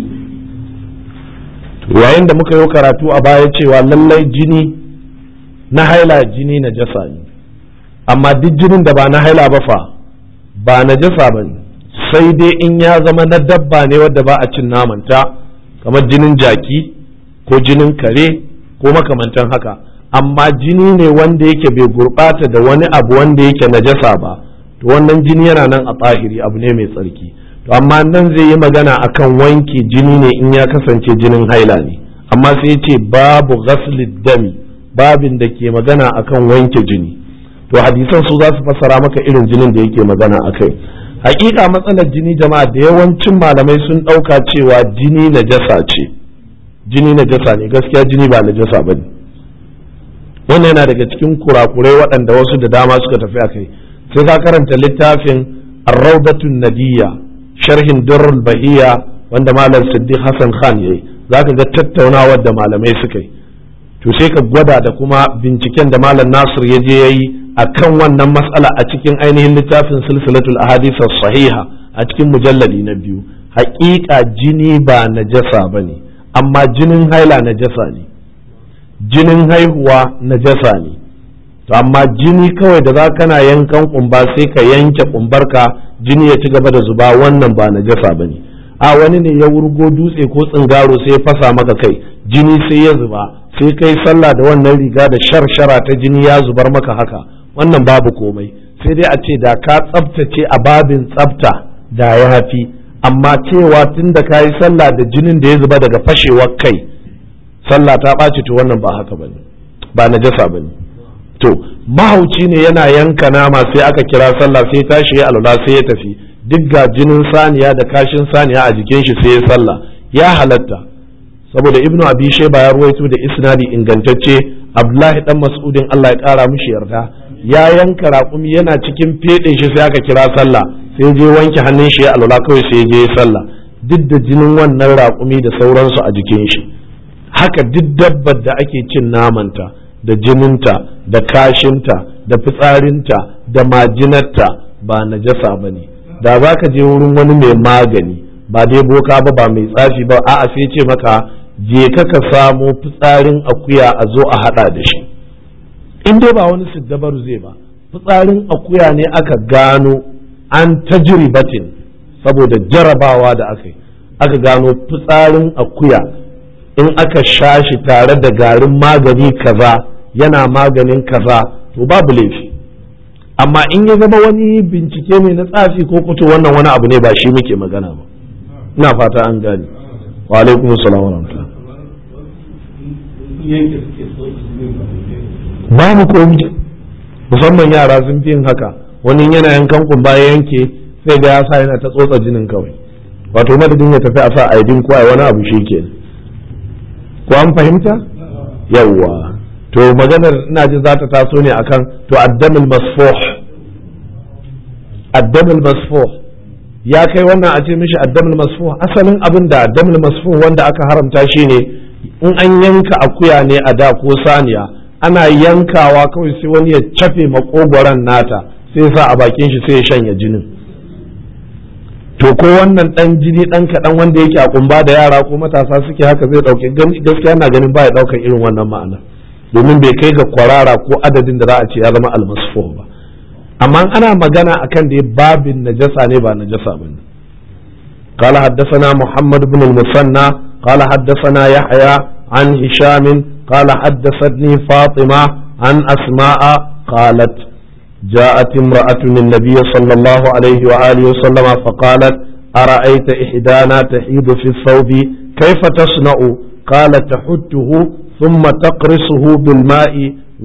yayin da muka yi karatu a baya cewa lallai jini na haila jini na jasa ne amma duk jinin da ba na haila ba fa ba na jasa ba ne sai dai in ya zama na dabba ne wadda ba a cin namanta kamar jinin jaki ko jinin kare ko makamantan haka amma jini ne wanda yake bai gurɓata da wani abu wanda yake najasa ba to wannan jini yana nan a tsahiri abu ne mai tsarki to amma nan zai yi magana akan wanke jini ne in ya kasance jinin haila ne amma sai ya ce babu ghaslid dami babin da ke magana akan wanke jini to hadisan su za su fassara maka irin jinin da yake magana akai hakika matsalar jini jama'a da yawancin malamai sun ɗauka cewa jini najasa ce jini najasa ne gaskiya jini ba najasa ba ne wannan yana daga cikin kurakurai waɗanda wasu da dama suka tafi a kai sai ka karanta littafin arraudatun nadiyya sharhin durrul bahiya wanda malam siddiq hassan khan yayi zaka ga tattaunawar da malamai suka yi to sai ka gwada da kuma binciken da malam nasir ya je yayi akan wannan matsala a cikin ainihin littafin silsilatul ahadith sahiha a cikin mujalladi na biyu haƙiƙa jini ba najasa bane amma jinin haila najasa ne jinin haihuwa najasa ne to amma jini kawai da za kana yankan kumba sai ka yanke kumbarka jini ya ci gaba da zuba wannan ba najasa ba ne a wani ne ya wurgo dutse ko tsingaro sai ya fasa maka kai jini sai ya zuba sai kai sallah da wannan riga da sharshara ta jini ya zubar maka haka wannan babu komai sai dai a ce da ka tsabtace a babin tsabta da ya hafi amma cewa tun da ka yi sallah da jinin da ya zuba daga fashewar kai sallah ta ɓaci to wannan ba haka bane ba najasa bane to mahauci ne yana yanka nama sai aka kira sallah sai tashi ya alwala sai ya tafi duk ga jinin saniya da kashin saniya a jikin shi sai ya sallah ya halatta saboda ibnu abi shayba ya ruwaito da isnadi ingantacce abdullahi dan mas'udin Allah ya kara mishi yarda ya yanka raƙumi yana cikin fedin shi sai aka kira sallah sai je wanke hannun shi ya alwala kawai sai je ya sallah duk da jinin wannan raƙumi da sauransu a jikin shi haka duk dabbar da ake cin namanta da jininta da kashinta da fitsarinta da majinarta ba najasa ba ne da za ka je wurin wani mai magani ba dai boka ba ba mai tsafi ba a'a sai ce maka je ka ka samo fitsarin akuya a zo a hada da shi in dai ba wani siddabaru zai ba fitsarin akuya ne aka gano an tajribatin saboda jarabawa da aka yi aka gano fitsarin akuya in aka sha shi tare da garin magani kaza yana maganin kaza to babu laifi amma in ya zama wani bincike ne na tsafi ko kuto wannan wani abu ne ba shi muke magana ba ina fata an gane wa alaikum salam wa rahmatullah babu komi musamman yara sun fi yin haka wani yana yankan kumba ya yanke sai ga ya sa yana ta tsotsa jinin kawai wato madadin ya tafi a sa aidin ko wani abu shi ke ko an fahimta yawwa to maganar ina ji za ta taso ne akan to addamul masfuh addamul masfuh ya kai wannan a ce mishi addamul masfuh asalin abin da addamul masfuh wanda aka haramta shi ne in an yanka akuya ne a da ko saniya ana yankawa kawai sai wani ya cafe makogoron nata sai sa a bakin shi sai ya shanya jinin to ko wannan dan jini dan kaɗan wanda yake a kumba da yara ko matasa suke haka zai ɗauke gaskiya na ganin baya ɗaukar irin wannan ma'ana domin bai kai ga kwarara ko adadin da za a ce ya zama almasfuh ba amma ana magana akan da babin najasa ne ba najasa ba ne قال حدثنا محمد بن المثنى قال حدثنا يحيى عن هشام قال حدثتني فاطمة عن أسماء قالت جاءت امرأة النبي صلى الله عليه وآله وسلم فقالت أرأيت إحدانا تحيض في الثوب كيف تصنع قال تحته ثم تقرصه بالماء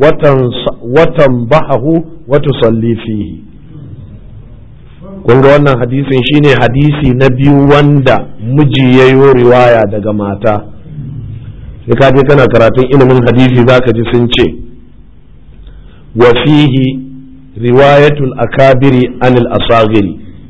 وتنضحه وتصلي فيه kun ga wannan hadisin shine hadisi na biyu wanda miji ya yi riwaya daga mata sai ka je kana karatun ilimin hadisi zaka ji sun ce wa fihi riwayatul akabiri anil asagiri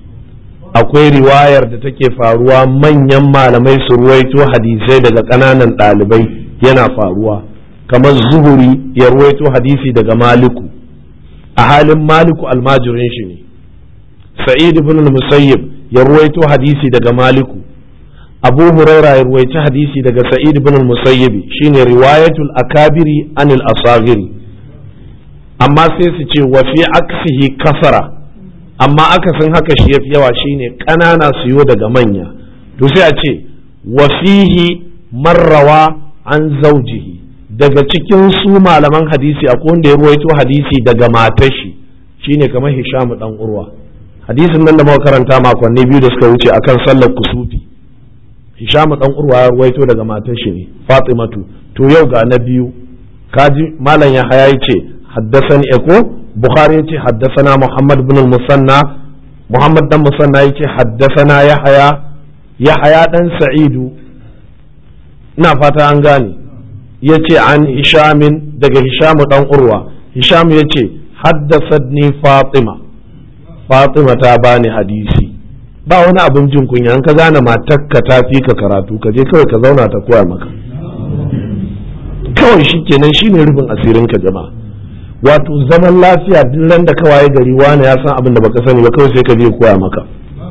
akwai riwayar da take faruwa manyan malamai su ruwaito hadisai daga ƙananan ɗalibai yana faruwa kamar zuhuri ya ruwaito hadisi daga maliku a halin maliku almajirin shi ne sa'id ibn musayyib ya ruwaito hadisi daga maliku abu huraira ya ruwaici hadisi daga sa'id ibn musayyib shine riwayatul akabiri anil asagiri amma sai su ce wa fi aksihi kasara amma akasin haka shi yafi yawa shine ƙanana su yo daga manya to sai a ce wa fihi marrawa an zaujihi daga cikin su malaman hadisi akwai wanda ya ruwaito hadisi daga matar shi shine kamar Hisham dan Urwa hadisin nan da muka karanta makonni biyu da suka wuce akan sallar kusufi Hisham dan Urwa ya ruwaito daga matar shi ne Fatimatu to yau ga na biyu kaji malam ya haya yace haddasani eko Bukhari yace haddasana Muhammad bin al-Musanna Muhammad dan Musanna yace haddasana Yahaya Yahaya dan Sa'idu ina fata an gane ya ce an hishamin daga hishamu dan urwa hisham ya ce haddasatni fatima fatima ta bani hadisi ba wani abin jin kunya an ka gane matakka ta fi ka karatu ka je kawai ka zauna ta koya maka kawai shi kenan shi ne rufin asirin ka jama'a wato zaman lafiya duk ran da kawai gari wani ya san abin da baka sani ba kawai sai ka je koya maka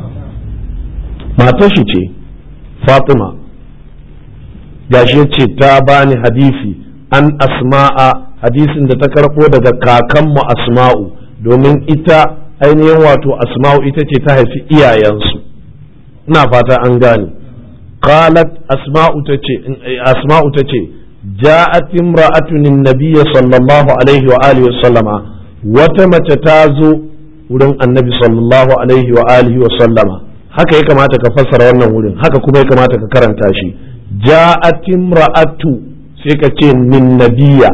matar shi ce fatima gashi ya ce ta bani hadisi an asma'a hadisin da ta karɓo daga kakanmu asma'u domin ita ainihin wato asma'u ita ce ta haifi iyayensu ina fata an gane qalat asma'u ta ce asma'u ta ce ja'at imra'atun nabiyya sallallahu alaihi wa alihi wa sallama wata mace ta zo wurin annabi sallallahu alaihi wa alihi wa sallama haka ya kamata ka fassara wannan wurin haka kuma ya kamata ka karanta shi ja'at imra'atu sai ka ce min nabiya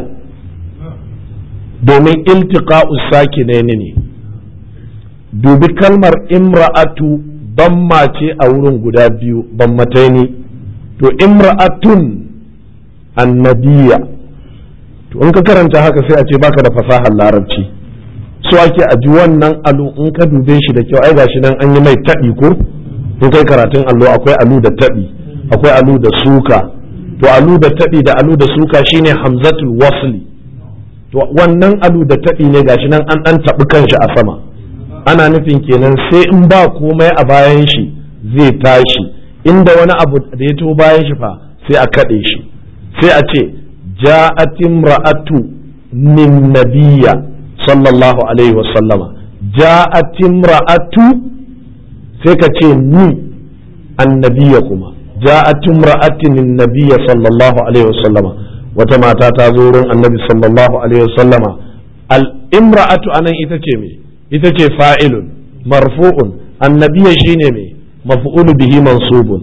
domin iltiqa'u sakinaini ne dubi kalmar imra'atu bamma ce a wurin guda biyu bammatai ne to imra'atun annabiya to in ka karanta haka sai a ce baka da fasahar larabci so ake a ji wannan alu in ka dube shi da kyau ai gashi nan an yi mai taɓi ko in kai karatun allo akwai alu da taɓi akwai alu da suka to alu da taɓi da alu da suka shine hamzatul wasli to wannan alu da taɓi ne gashi nan an ɗan taɓi kanshi a sama ana nufin kenan sai in ba komai a bayan shi zai tashi inda wani abu da ya to bayan shi fa sai a kaɗe shi sai a ce ja'at imra'atu min nabiyya sallallahu alaihi wasallama ja'at imra'atu sai ka ce ni annabiya kuma ja'at imra'atin nabiyya sallallahu alaihi wasallama wata mata ta zo wurin annabi sallallahu alaihi wasallama al imra'atu anan ita ce me ita ce fa'ilun marfu'un annabiya shine me maf'ulu bihi mansubun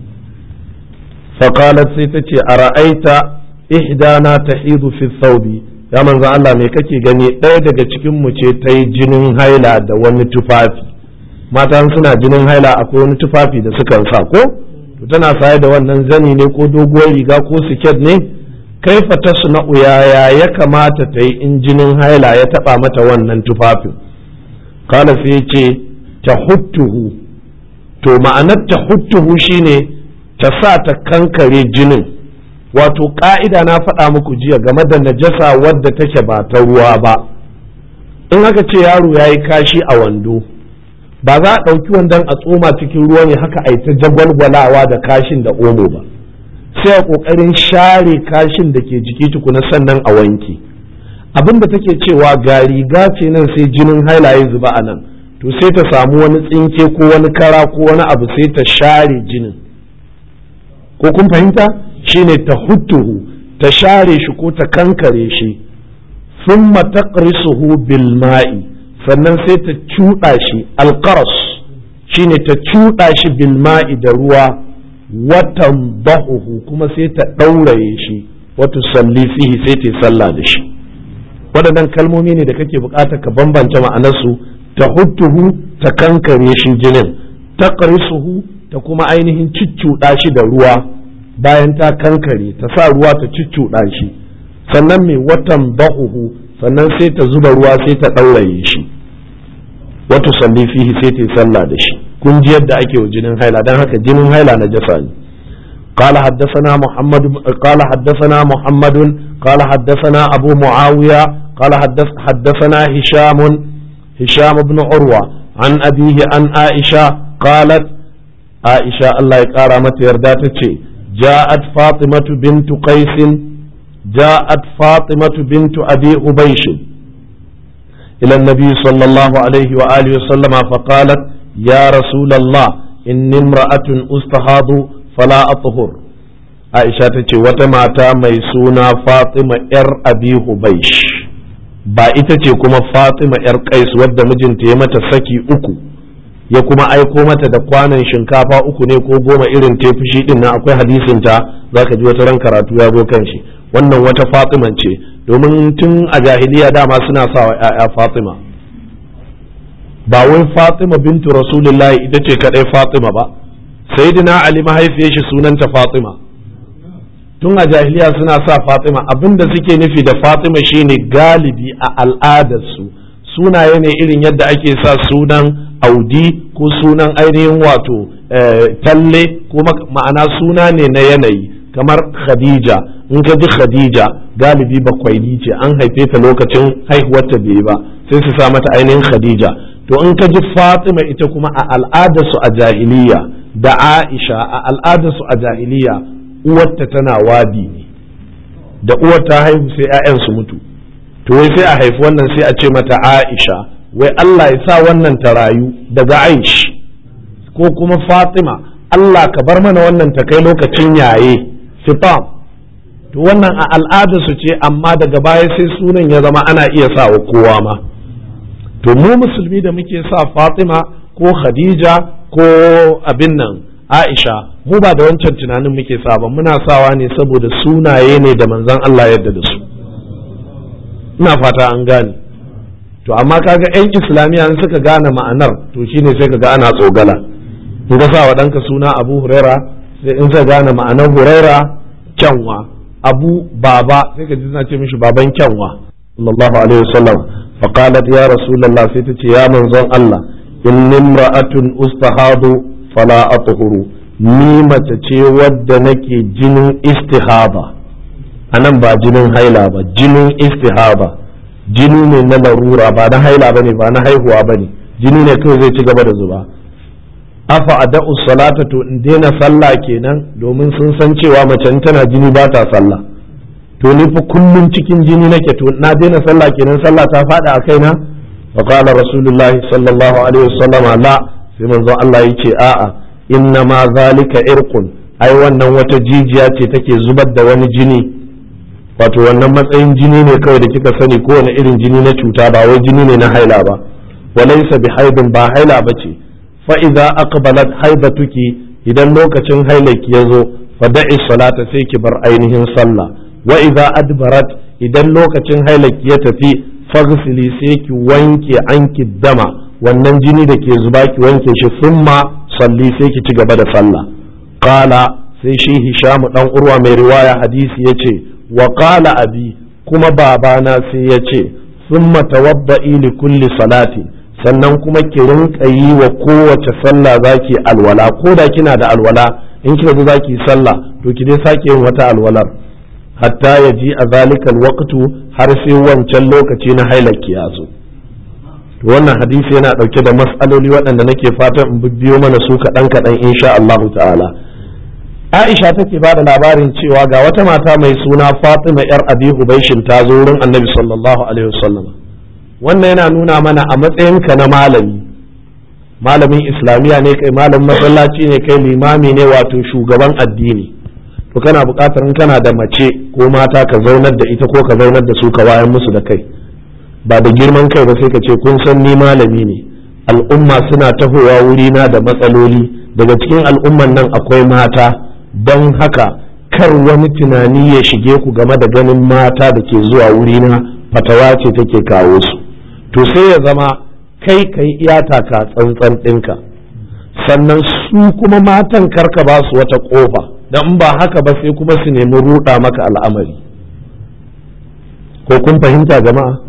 faqalat sai ta ce ara'aita ihdana tahidu fi thawbi ya manzan Allah me kake gani ɗaya daga cikin mu ce ta yi jinin haila da wani tufafi mata suna jinin haila akwai wani tufafi da sukan sa ko to tana saye da wannan zani ne ko doguwar riga ko siket ne kaifa ta suna yaya ya kamata ta yi in jinin haila ya taba mata wannan tufafin kala sai ce ta huttuhu to ma'anar ta huttuhu shine ta sa ta kankare jinin wato ka'ida na faɗa muku jiya game da najasa wadda take ba ta ruwa ba in aka ce yaro ya yi kashi a wando ba za a ɗauki wandon a tsoma cikin ruwa ne haka a yi ta jagwalgwalawa da kashin da omo ba sai a ƙoƙarin share kashin da ke jiki tukuna sannan a wanke abin da take cewa ga riga ce nan sai jinin haila ya zuba a nan to sai ta samu wani tsinke ko wani kara ko wani abu sai ta share jinin ko kun fahimta shine ta huttuhu ta share shi ko ta kankare shi thumma taqrisuhu bil ma'i sannan sai ta cuɗa shi alqaras shine ta cuɗa shi bil ma'i da ruwa watan bahuhu kuma sai ta ɗauraye shi wata salli fihi sai ta sallah da shi waɗannan kalmomi ne da kake buƙatar ka bambance ma'anarsu ta huttuhu ta kankare shi jinin taqrisuhu ta kuma ainihin ciccuɗa shi da ruwa bayan ta kankare ta sa ruwa ta ciccuɗa shi sannan mai watan ba'uhu sannan sai ta zuba ruwa sai ta ɗauraye shi wata salli fihi sai ta yi sallah da shi kun ji yadda ake wa jinin haila dan haka jinin haila na jasa ne قال حدثنا محمد قال حدثنا محمد قال حدثنا أبو معاوية قال حدث حدثنا هشام هشام بن عروة عن أبيه عن عائشة قالت عائشة الله يكرمت يرداتك جاءت فاطمة بنت قيس جاءت فاطمة بنت أبي أبيش إلى النبي صلى الله عليه وآله وسلم فقالت يا رسول الله إني امرأة أستهاض فلا أطهر عائشة تتي وتماتا ميسونا فاطمة إر أبي أبيش ba ita ce kuma Fatima ‘yar Qais wadda mijinta ya mata saki uku ya kuma aiko mata da kwanan shinkafa uku ne ko goma irin ta fushi din nan akwai hadisin ta zaka ji wata ran karatu ya zo kan shi wannan wata Fatima ce domin tun a jahiliya dama suna sa wa ‘ya'ya Fatima ba wai Fatima bintu Rasulullahi ita ce kadai Fatima ba sayyidina Ali mahaifiyar shi sunanta Fatima tun a jahiliya suna sa Fatima abinda suke nufi da Fatima shine galibi a al'adarsu sunaye ne irin yadda ake sa sunan audi ko sunan ainihin wato talle ko ma'ana suna ne na yanayi kamar khadija in ka ji khadija galibi bakwaini ce an haife ta lokacin haihuwarta bai ba sai su sa mata ainihin khadija to in ka ji fatima ita kuma a al'adarsu a jahiliya da aisha a al'adarsu a jahiliya uwarta tana wadi ne da uwar ta haihu sai 'ya'yan su mutu to wai sai a haifi wannan sai a ce mata aisha wai Allah ya sa wannan ta rayu daga aish ko kuma fatima Allah ka bar mana wannan ta kai lokacin yaye fitam to wannan a al'ada su ce amma daga baya sai sunan ya zama ana iya sa wa kowa ma to mu musulmi da muke sa fatima ko khadija ko abin nan aisha mu ba da wancan tunanin muke sa ba muna sawa ne saboda sunaye ne da manzon Allah yadda da su ina fata an gane to amma kaga yan islamiyya in suka gane ma'anar to shine sai kaga ana tsogala in ka sa wa ɗanka suna abu huraira sai in ka gane ma'anar huraira kyanwa abu baba sai ka ji suna ce mishi baban kyanwa sallallahu alaihi wasallam fa qalat ya rasulullah sai ta ce ya manzon Allah inni imra'atun ustahadu fala athuru ni mace ce wadda nake jinin istihaba anan ba jinin haila ba jinin istihaba jini ne na larura ba na haila bane ba na haihuwa bane jini ne kawai zai ci gaba da zuba afa ada'u salata to in daina sallah kenan domin sun san cewa mace tana jini ba ta sallah to ni fa kullum cikin jini nake to na daina sallah kenan sallah ta fada a kaina fa qala rasulullah sallallahu alaihi wasallam la sai manzo Allah yace a'a inna ma zalika irqun ai wannan wata jijiya ce take zubar da wani jini wato wannan matsayin jini ne kawai da kika sani kowane irin jini na cuta ba wai jini ne na haila ba walaysa bi haidin ba haila bace fa idza aqbalat haidatuki idan lokacin hailaki ya zo fa da'i salata sai ki bar ainihin sallah wa idza adbarat idan lokacin hailaki ya tafi faghsili sai ki wanke anki dama wannan jini da ke zuba ki wanke shi summa salli sai ki ci gaba da sallah qala sai shi hisham dan urwa mai riwaya hadisi yace wa qala abi kuma babana sai yace summa tawadda'i li kulli salati sannan kuma ki rinka yi wa kowace sallah zaki alwala ko da kina da alwala in kika zo zaki sallah to ki dai sake yin wata alwalar hatta ya ji a zalikal waqtu har sai wancan lokaci na hailaki ya zo to wannan hadisi yana dauke da mas'aloli waɗanda nake fatan in bibiyo mana su kaɗan kaɗan insha Allah ta'ala Aisha take ba da labarin cewa ga wata mata mai suna Fatima yar Abi Hubaishin ta zo wurin Annabi sallallahu alaihi wasallam wannan yana nuna mana a matsayinka na malami malamin islamiyya ne kai malamin masallaci ne kai limami ne wato shugaban addini to kana buƙatar in kana da mace ko mata ka zaunar da ita ko ka zaunar da su ka wayan musu da kai ba da girman kai ba sai ka ce kun san ni malami ne al'umma suna tahowa wurina da matsaloli daga cikin al'umman nan akwai mata don haka kar wani tunani ya shige ku game da ganin mata da ke zuwa wurina fatawa ce take kawo su to sai ya zama kai kai iyata ka tsantsan ɗinka sannan su kuma matan karka ba su wata ƙofa don ba haka ba sai kuma su nemi ruɗa maka al'amari ko kun fahimta jama'a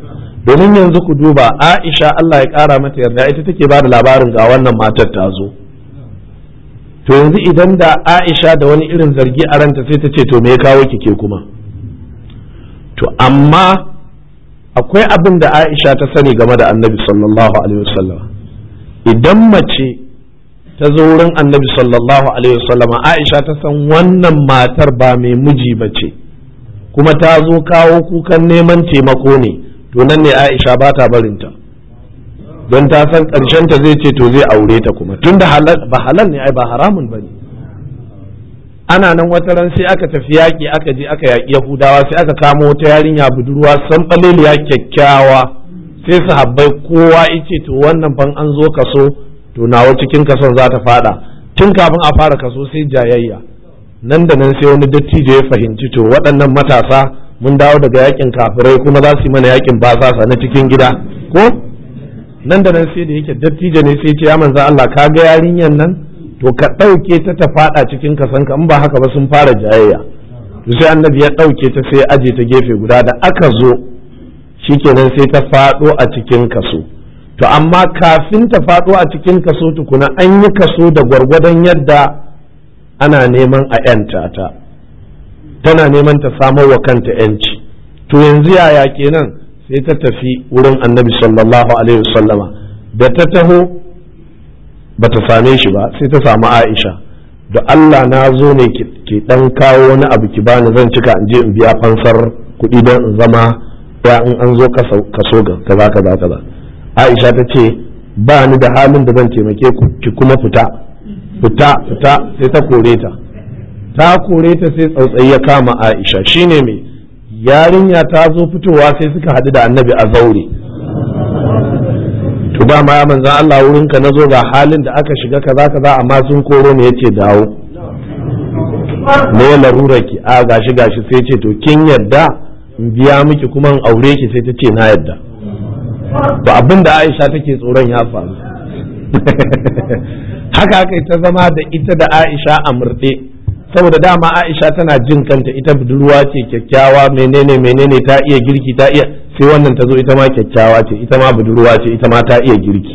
domin yanzu ku duba Aisha Allah ya ƙara mata yarda ita take ba da labarin ga wannan matar ta zo to yanzu idan da Aisha da wani irin zargi a ranta sai ta ce to me ya kawo ki ke kuma to amma akwai abin da Aisha ta sani game da Annabi sallallahu alaihi wasallam idan mace ta zo wurin Annabi sallallahu alaihi wasallam Aisha ta san wannan matar ba mai miji ba ce kuma ta zo kawo kukan neman taimako ne to nan ne Aisha ba ta barinta don ta san ƙarshen ta zai ce to zai aure ta kuma tunda ba halal ne ai ba haramun ba ne ana nan wata ran sai aka tafi yaƙi aka je aka yaƙi yahudawa sai aka kamo wata yarinya budurwa san ɓaleliya kyakkyawa sai su habbai kowa ice to wannan fan an zo kaso to nawa cikin kason za ta fada tun kafin a fara kaso sai jayayya nan da nan sai wani dattijo ya fahimci to waɗannan matasa mun dawo daga yakin kafirai kuma za su yi mana yakin basasa na cikin gida ko nan da nan sai da yake dattijo ne sai ce ya manzo Allah ka ga yarinyan nan to ka ɗauke ta ta faɗa cikin kasanka in ba haka ba sun fara jayayya to sai annabi ya ɗauke ta sai aje ta gefe guda da aka zo shikenan sai ta faɗo a cikin kaso to amma kafin ta faɗo a cikin kaso tukuna an yi kaso da gwargwadon yadda ana neman a 'yanta ta tana neman ta samar wa kanta 'yanci to yanzu yaya kenan sai ta tafi wurin annabi sallallahu alaihi wasallama da ta taho ba ta same shi ba sai ta samu aisha da Allah na zo ne ki dan kawo wani abu ki bani zan cika in je in biya fansar kuɗi don in zama ya in an zo kaso ga kaza kaza kaza aisha ta ce ba ni da halin da zan taimake ku ki kuma fita fita fita sai ta kore ta ta kore ta sai tsautsayi ya kama aisha shine mai yarinya ta zo fitowa sai suka hadu da annabi a zaure to dama ya manzan Allah wurinka na zo ga halin da aka shiga kaza kaza amma sun koro ne yace dawo me larura ki a gashi gashi sai ce to kin yadda in biya miki kuma in aure ki sai ta ce na yadda to abin da Aisha take tsoron ya faru haka haka ta zama da ita da Aisha a murɗe saboda dama Aisha tana jin kanta ita budurwa ce kyakkyawa menene menene ta iya girki ta iya sai wannan ta zo ita ma kyakkyawa ce ita ma budurwa ce ita ma ta iya girki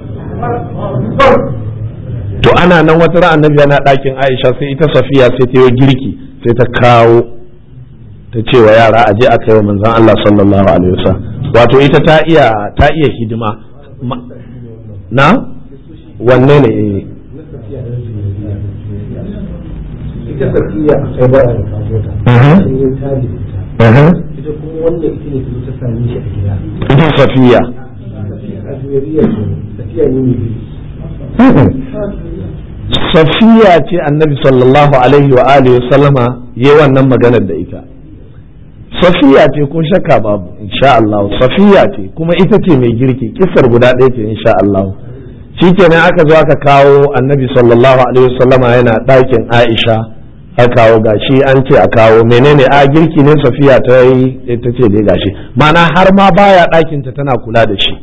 to ana nan wata ran annabi yana ɗakin Aisha sai ita Safiya sai ta yi girki sai ta kawo ta ce wa yara aje a kai wa manzon Allah sallallahu alaihi wasallam wato ita ta iya ta iya hidima na wanne ne ita safiya sai ba a kawo ta sai yin tali ita kuma wannan ita ne ta same shi a gida ita safiya a duniya ce safiya ne mai safiya ce annabi sallallahu alaihi wa alihi wa sallama yi wannan maganar da ita safiya ce ko shakka babu insha Allah safiya ce kuma ita ce mai girki kisar guda ɗaya ce insha Allah shikenan aka zo aka kawo annabi sallallahu alaihi wa sallama yana ɗakin Aisha aka kawo gashi an ce a kawo menene a girki ne safiya ta yi ta ce dai gashi ma'ana har ma baya ɗakin ta tana kula da shi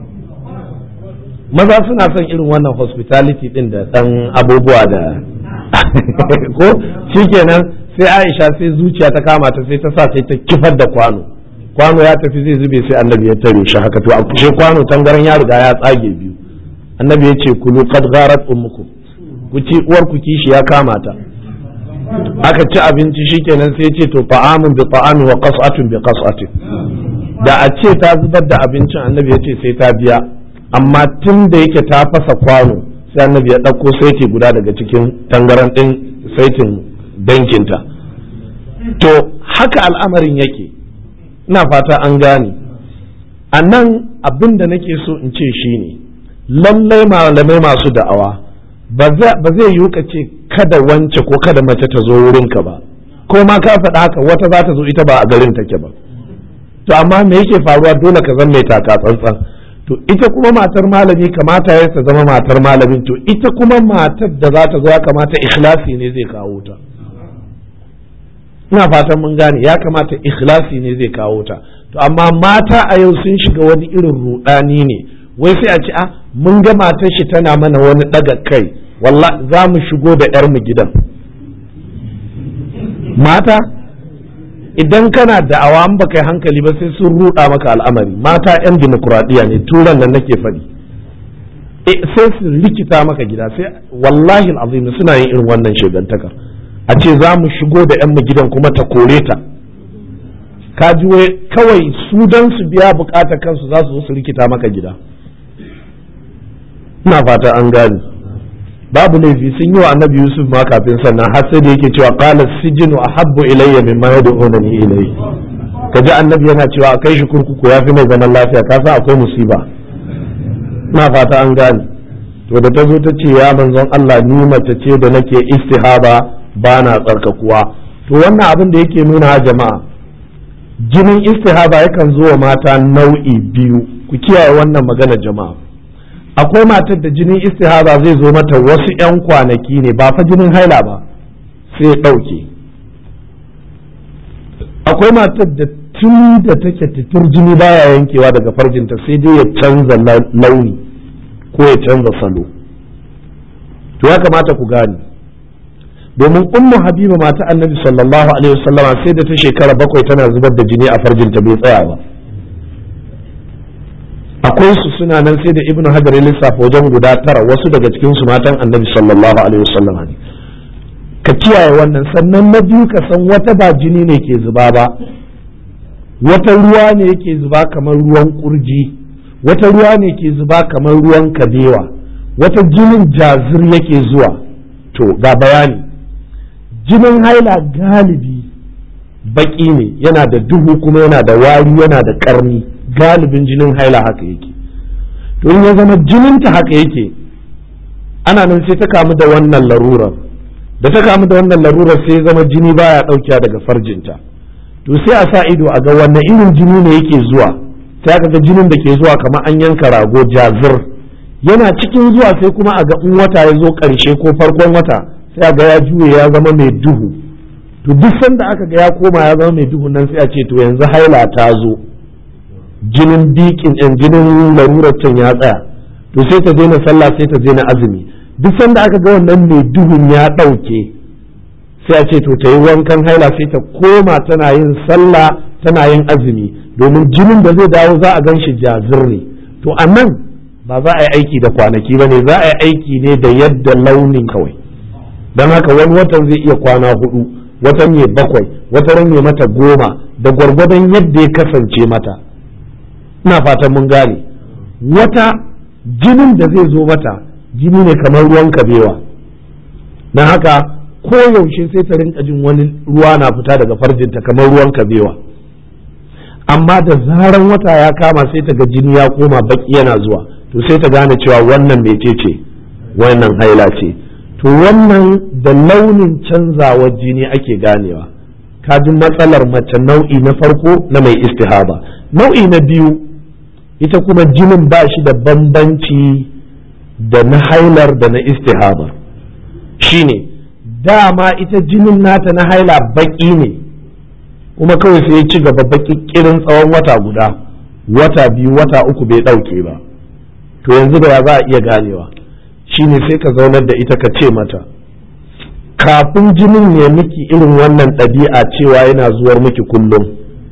maza suna son irin wannan hospitality din da dan abubuwa da ko shikenan sai Aisha sai zuciya ta kama ta sai ta sa sai ta kifar da kwano kwano ya tafi zai zube sai annabi ya tare shi haka to a kushe kwano tangaran ya riga ya tsage biyu annabi ya ce kulu qad gharat ummukum ku ci uwar ku kishi ya kama ta aka ci abinci shikenan sai ce to ta'amun bi ta'ami wa qas'atun bi qas'atin da a ce ta zubar da abincin annabi ya ce sai ta biya amma tun da yake ta fasa kwano sai annabi ya ɗauko saiti guda daga cikin tangaran ɗin saitin dankinta to haka al'amarin yake ina fata an gane a nan abin da nake so in ce shine lallai malamai masu da'awa ba zai yiwu ka ce kada wance ko kada mace ta zo wurinka ba ko ma ka faɗa haka wata za ta zo ita ba a garin take ba to amma me yake faruwa dole ka zan mai taka tsantsan to ita kuma matar malami kamata ya ta zama matar malamin to ita kuma matar da za ta zo ya kamata ikhlasi ne zai kawo ta ina fatan mun gane ya kamata ikhlasi ne zai kawo ta to amma mata a yau sun shiga wani irin rudani ne wai sai a ce a mun ga matar shi tana mana wani daga kai walla za mu shigo da yar mu gidan mata idan kana da'awa an baka yi hankali ba sai sun ruɗa maka al'amari mata 'yan dimokuraɗiyya ne turan nan nake faɗi sai su rikita maka gida sai wallahi azim suna yin irin wannan shegantakar a ce za mu shigo da 'yan gidan kuma ta kore ta ka ji kawai su don su biya bukatar kansu za su zo su rikita maka gida ina fata an gane babu laifi sun yi wa annabi yusuf ma kafin sannan har sai da yake cewa qala sijinu ahabbu ilayya mimma yad'unani ilayhi kaji annabi yana cewa a kai shi kurkuku yafi mai zaman lafiya ka san akwai musiba ina fata an gane to da ta zo ta ce ya manzon Allah ni mace ce da nake istihaba ba na tsarkakuwa to wannan abin da yake nuna jama'a jinin istihaba yakan zo wa mata nau'i biyu ku kiyaye wannan magana jama'a akwai matar da jinin istihaba zai zo mata wasu 'yan kwanaki ne ba fa jinin haila ba sai ya ɗauke akwai matar da tun da take titir jini baya yankewa daga farjinta sai dai ya canza launi ko ya canza salo to ya kamata ku gane domin ummu habiba mata annabi sallallahu alaihi wasallama sai da ta shekara bakwai tana zubar da jini a farjinta bai tsaya ba akwai su suna nan sai da ibnu hajar ya lissafa wajen guda tara wasu daga cikin su matan annabi sallallahu alaihi wasallama ne ka kiyaye wannan sannan na biyu ka san wata ba jini ne ke zuba ba wata ruwa ne yake zuba kamar ruwan kurji wata ruwa ne ke zuba kamar ruwan kabewa wata jinin jazir yake zuwa to ga bayani jinin haila galibi baki ne yana da duhu kuma yana da wari yana da karni galibin jinin haila haka yake to in ya zama jininta haka yake ana nan sai ta kamu da wannan larurar da ta kamu da wannan larurar sai zama jini baya ɗaukewa daga farjinta to sai a sa ido a ga wannan irin jini ne yake zuwa sai aka ga jinin da ke zuwa kamar an yanka rago jazir yana cikin zuwa sai kuma a ga in wata ya zo ƙarshe ko farkon wata sai a ga ya juye ya zama mai duhu to duk sanda aka ga ya koma ya zama mai duhu nan sai a ce to yanzu haila ta zo jinin bikin ɗin jinin larurar can ya tsaya to sai ta daina sallah sai ta daina azumi duk sanda aka ga wannan mai duhun ya ɗauke sai a ce to ta yi wankan haila sai ta koma tana yin sallah tana yin azumi domin jinin da zai dawo za a gan shi jazir ne to a nan ba za a yi aiki da kwanaki ba ne za a yi aiki ne da yadda launin kawai don haka wani watan zai iya kwana hudu watan ya bakwai watan ya mata goma da gwargwadon yadda ya kasance mata ina fatan mun gane wata jinin da zai zo mata jini ne kamar ruwan kabewa don haka koyaushe sai ta rinka jin wani ruwa na fita daga farjinta kamar ruwan kabewa amma da zaran wata ya kama sai ta ga jini ya koma baki yana zuwa to sai ta gane cewa wannan mece ce wannan haila ce to wannan da launin canzawar jini ake ganewa ji matsalar mace nau'i na farko na mai istihaba nau'i na biyu ita kuma jinin ba shi da bambanci da na hailar da na istihaba shine dama ita jinin nata na haila baki ne kuma kawai sai ya ci gaba baki kirin tsawon wata guda wata biyu wata uku bai ɗauke ba to yanzu da za a iya ganewa shine sai ka zaunar da ita ka ce mata kafin jinin ne miki irin wannan ɗabi'a cewa yana zuwar miki kullum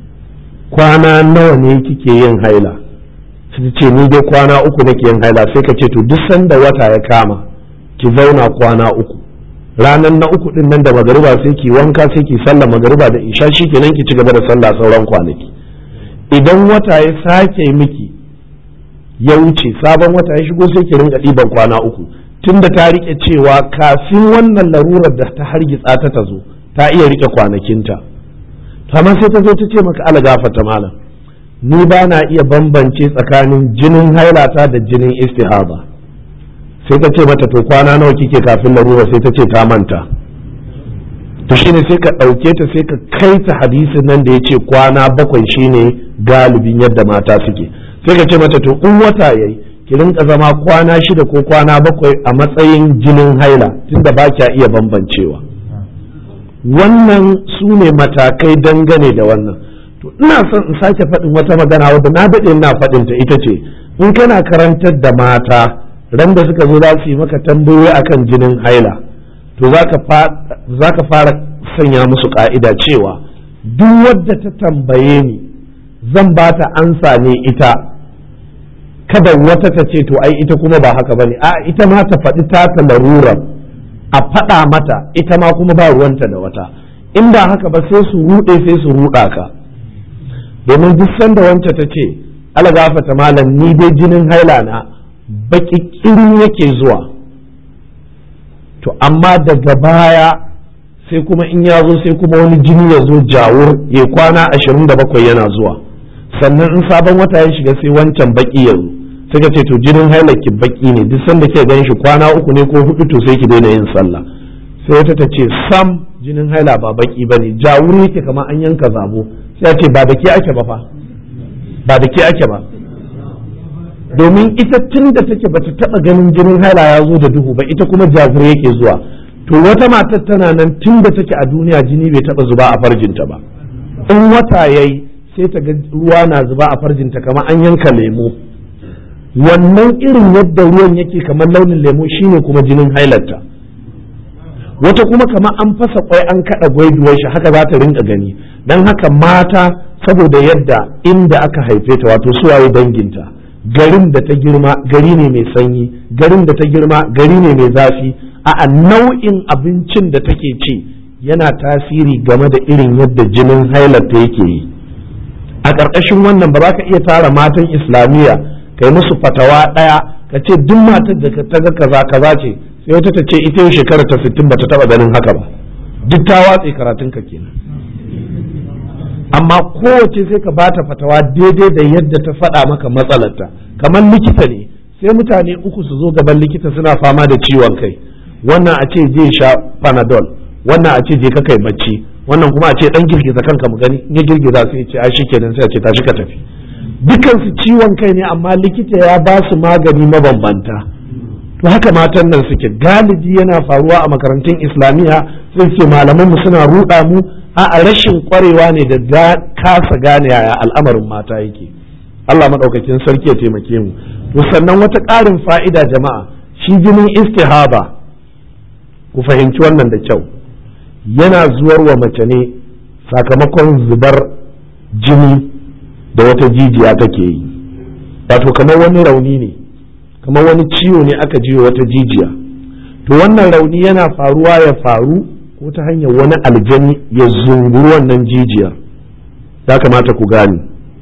kwana nawa ne kike yin haila sai ce ni dai kwana uku nake yin haila sai ka ce to duk sanda wata ya kama ki zauna kwana uku ranar na uku din nan da magariba sai ki wanka sai ki sallah magariba da isha kenan ki ci gaba da sallah sauran kwanaki idan wata ya sake miki ya wuce sabon wata ya shigo sai ki rinka ɗiban kwana uku tunda ta rike cewa kafin wannan larurar da ta hargitsa ta ta zo ta iya rike kwanakinta amma sai ta zo ta ce maka ala gafata malam ni ba na iya bambance tsakanin jinin hailata da jinin istihaba sai ta ce mata to kwana nawa kike kafin larura sai ta ce ta manta to shine sai ka ɗauke ta sai ka kai ta hadisin nan da ya ce kwana bakwai shine galibin yadda mata suke sai ka ce mata to in wata yayi ki rinka zama kwana shida ko kwana bakwai a matsayin jinin haila tunda ba kya iya bambancewa wannan su ne matakai dangane da wannan to ina son in sake faɗin wata magana wadda na daɗe ina faɗin ta ita ce in kana karantar da mata ran da suka zo za su yi maka tambayoyi akan jinin haila to za ka fara sanya musu ƙa'ida cewa duk wadda ta tambaye ni zan ba ta ansa ne ita kada wata ta ce to ai ita kuma ba haka bane a ita ma ta faɗi ta ta larurar a faɗa mata ita ma kuma ba ruwanta da wata in ba haka ba sai su ruɗe sai su ruɗa ka domin duk sanda wance ta ce ala gafata malam ni dai jinin haila na baki kirin yake zuwa to amma daga baya sai kuma in ya zo sai kuma wani jini ya zo jawur ya kwana ashirin da bakwai yana zuwa sannan in sabon wata ya shiga sai wancan baki ya zo sai ka ce to jinin haila ki baki ne duk sanda ke gan shi kwana uku ne ko hudu to sai ki daina yin sallah sai wata ta ce sam jinin haila ba baki ba ne jawur yake kamar an yanka zabo sai ya ce ba da ke ake ba fa ba da ke ake ba domin ita tun da take bata taba ganin jinin haila ya zo da duhu ba ita kuma jazir yake zuwa to wata matar tana nan tun da take a duniya jini bai taba zuba a farjinta ba in wata yayi sai ta ga ruwa na zuba a farjinta kamar an yanka lemo wannan irin yadda ruwan yake kamar launin lemo shine kuma jinin hailarta wata kuma kamar an fasa kwai an kada gwaiduwar shi haka za ta rinka gani dan haka mata saboda yadda inda aka haife ta wato suwaye danginta garin da ta girma gari ne mai sanyi garin da ta girma gari ne mai zafi a nau'in abincin da take ci yana tasiri game da irin yadda jinin hailarta yake yi a ƙarƙashin wannan ba za ka iya tara matan islamiyya kai musu fatawa ɗaya ka ce duk matar da ta ga kaza kaza ce sai wata ta ce ita yau shekara ta sittin ba ta taɓa ganin haka ba duk ta watse karatun ka kenan amma kowace sai ka bata fatawa daidai da yadda ta faɗa maka matsalarta kamar likita ne sai mutane uku su zo gaban likita suna fama da ciwon kai wannan a ce je sha panadol wannan a ce je ka kai bacci wannan kuma a ce dan girgiza kanka mu gani in ya girgiza sai ya ce a shikenan sai a ce tashi ka tafi dukan su ciwon kai ne amma likita ya ba su magani mabambanta to haka matan nan suke galibi yana faruwa a makarantun islamiyya sai ce malaman mu suna ruɗa mu a rashin kwarewa ne da kasa gane yaya al'amarin mata yake Allah maɗaukakin sarki ya taimake mu to sannan wata ƙarin fa'ida jama'a shi jinin istihaba ku fahimci wannan da kyau yana zuwar wa mace ne sakamakon zubar jini da wata jijiya take yi wato kamar wani rauni ne kamar wani ciwo ne aka jiwa wata jijiya to wannan rauni yana faruwa ya faru ko ta hanyar wani aljani ya zunguru wannan jijiyar ya kamata ku gane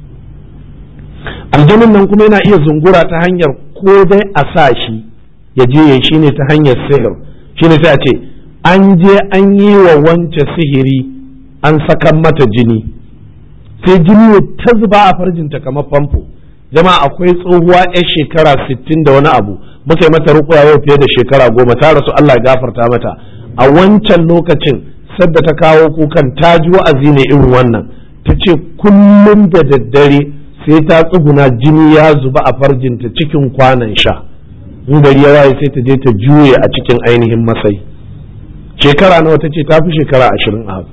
aljanin nan kuma yana iya zungura ta hanyar ko dai a sa shi ya je ya shi ne ta hanyar sihir shi ne sai a ce an je an yi wa wance sihiri an sakan mata jini sai jini ta zuba a farjinta kamar famfo jama'a akwai tsohuwa 'yar shekara sittin da wani abu muka yi mata rukuya yau fiye da shekara goma ta rasu Allah ya gafarta mata a wancan lokacin sadda ta kawo kukan ta ji wa'azi ne irin wannan ta ce kullum da daddare sai ta tsuguna jini ya zuba a farjinta cikin kwanan sha in gari ya waye sai ta je ta juye a cikin ainihin masai shekara nawa ta ce ta fi shekara ashirin a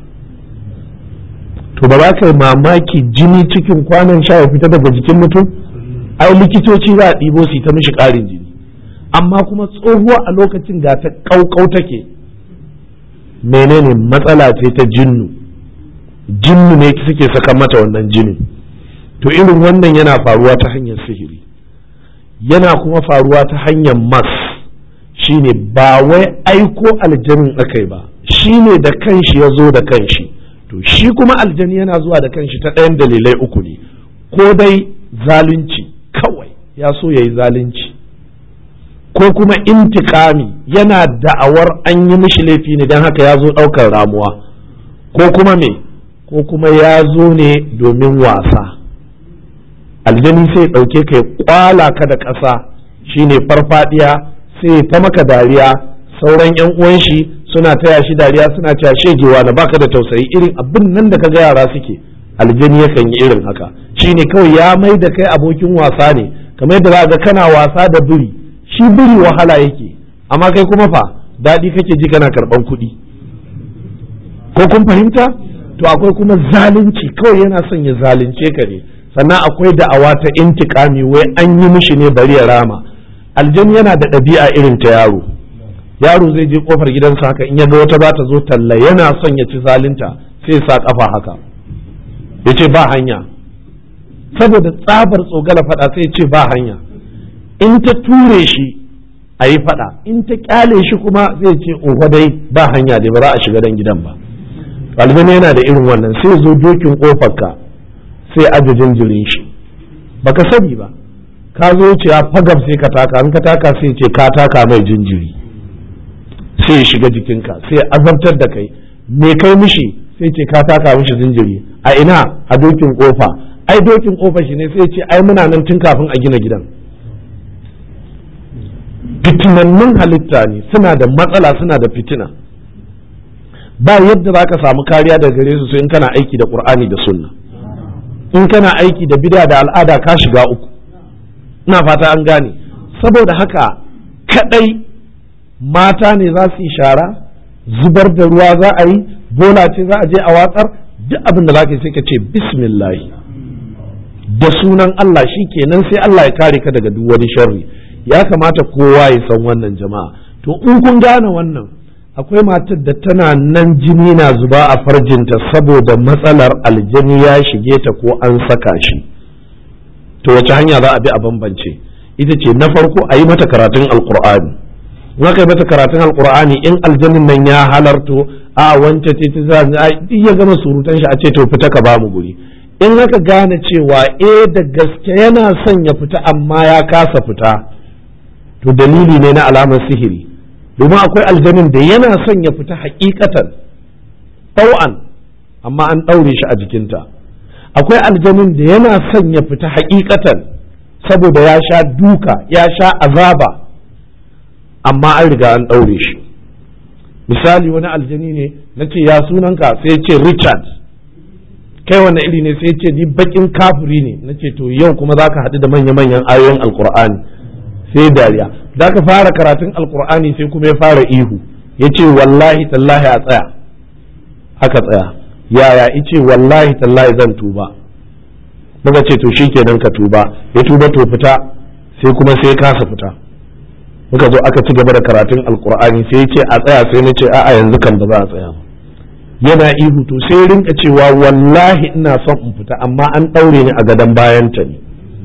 to ba za ka yi mamaki jini cikin kwanan sha ya fita daga jikin mutum ai likitoci za a ɗibo su ta mishi ƙarin jini amma kuma tsohuwa a lokacin ga ta ƙauƙau take menene matsala ce ta jinnu jinnu ne suke saka mata wannan jinin to irin wannan yana faruwa ta hanyar sihiri yana kuma faruwa ta hanyar mas shine ba wai aiko aljanin akai ba shine da kanshi ya zo da kanshi to shi kuma aljani yana zuwa da kanshi ta ɗayan dalilai uku ne ko dai zalunci kawai ya so ya yi zalunci ko kuma intikami yana da'awar an yi mishi laifi ne don haka ya zo ɗaukar ramuwa ko kuma me ko kuma ya zo ne domin wasa aljani sai ɗauke ka ya kwala ka da ƙasa shine farfadiya sai ta maka dariya sauran yan uwan shi suna taya shi dariya suna cewa shegewa na baka da tausayi irin abin nan da kaga yara suke aljani yakan yi irin haka shine kawai ya mai da kai abokin wasa ne kamar yadda za ga kana wasa da biri shi biri wahala yake amma kai kuma fa daɗi kake ji kana karɓan kuɗi ko kun fahimta to akwai kuma zalunci kawai yana son ya zalunce ka ne sannan akwai da'awa ta intikami wai an yi mishi ne bari ya rama aljani yana da ɗabi'a irin ta yaro yaro zai je kofar gidansa haka in ya ga wata za ta zo talla yana son ya ci zalunta sai sa kafa haka ya ce ba hanya saboda tsabar tsogala faɗa sai ya ce ba hanya in ta ture shi a yi faɗa in ta kyale shi kuma zai ce oho dai ba hanya dai ba za a shiga dan gidan ba aljani yana da irin wannan sai zo dokin ka sai aje jinjirin shi baka sani ba ka zo cewa fagab sai ka taka in ka taka sai ce ka taka mai jinjiri sai ya shiga jikinka sai ya azabtar da kai me kai mishi sai ce ka taka mishi jinjiri a ina a dokin kofa ai dokin kofa shi ne sai ce ai muna nan tun kafin a gina gidan fitinannun halitta ne suna da matsala suna da fitina ba yadda za ka samu kariya daga gare su sai in kana aiki da qur'ani da sunna in kana aiki da bid'a da al'ada ka shiga uku ina fata an gane saboda haka kadai mata ne za su yi shara zubar da ruwa za a yi bola ce za a je a watsar duk abin da za ka yi sai ka ce bismillah da sunan Allah shi kenan sai Allah ya kare ka daga duk wani sharri ya kamata kowa ya san wannan jama'a to in kun gane wannan akwai matar da tana nan jini na zuba a farjinta saboda matsalar aljani ya shige ta ko an saka shi to wace hanya za a bi a bambance ita ce na farko a yi mata karatun alkur'ani in aka yi mata karatun alkur'ani in aljanin nan ya halarto a wance ce ta za ya gama surutan shi a ce to fita ka bamu guri in aka gane cewa eh da gaske yana son ya fita amma ya kasa fita to dalili ne na alamar sihiri domin akwai aljanin da yana son ya fita hakikatan tau'an amma an ɗaure shi a jikinta akwai aljanin da yana son ya fita hakikatan saboda ya sha duka ya sha azaba amma an riga an ɗaure shi misali wani aljani ne na ce ya sunanka sai ce richard kai wani iri ne sai ce ni bakin kafiri ne na ce to yau kuma za ka haɗu da manya-manyan ayoyin alkur'ani sai dariya da ka fara karatun alkur'ani sai kuma ya fara ihu ya ce wallahi tallahi a tsaya aka tsaya yaya ice wallahi tallahi zan tuba muka ce to shikenan ka tuba ya tuba to fita sai kuma sai kasa fita muka zo aka ci gaba da karatun alkur'ani sai ya ce a tsaya sai na ce a'a yanzu kan ba za a tsaya ba yana ihu to sai rinka cewa wallahi ina son in fita amma an ɗaure ni a gadon bayanta ne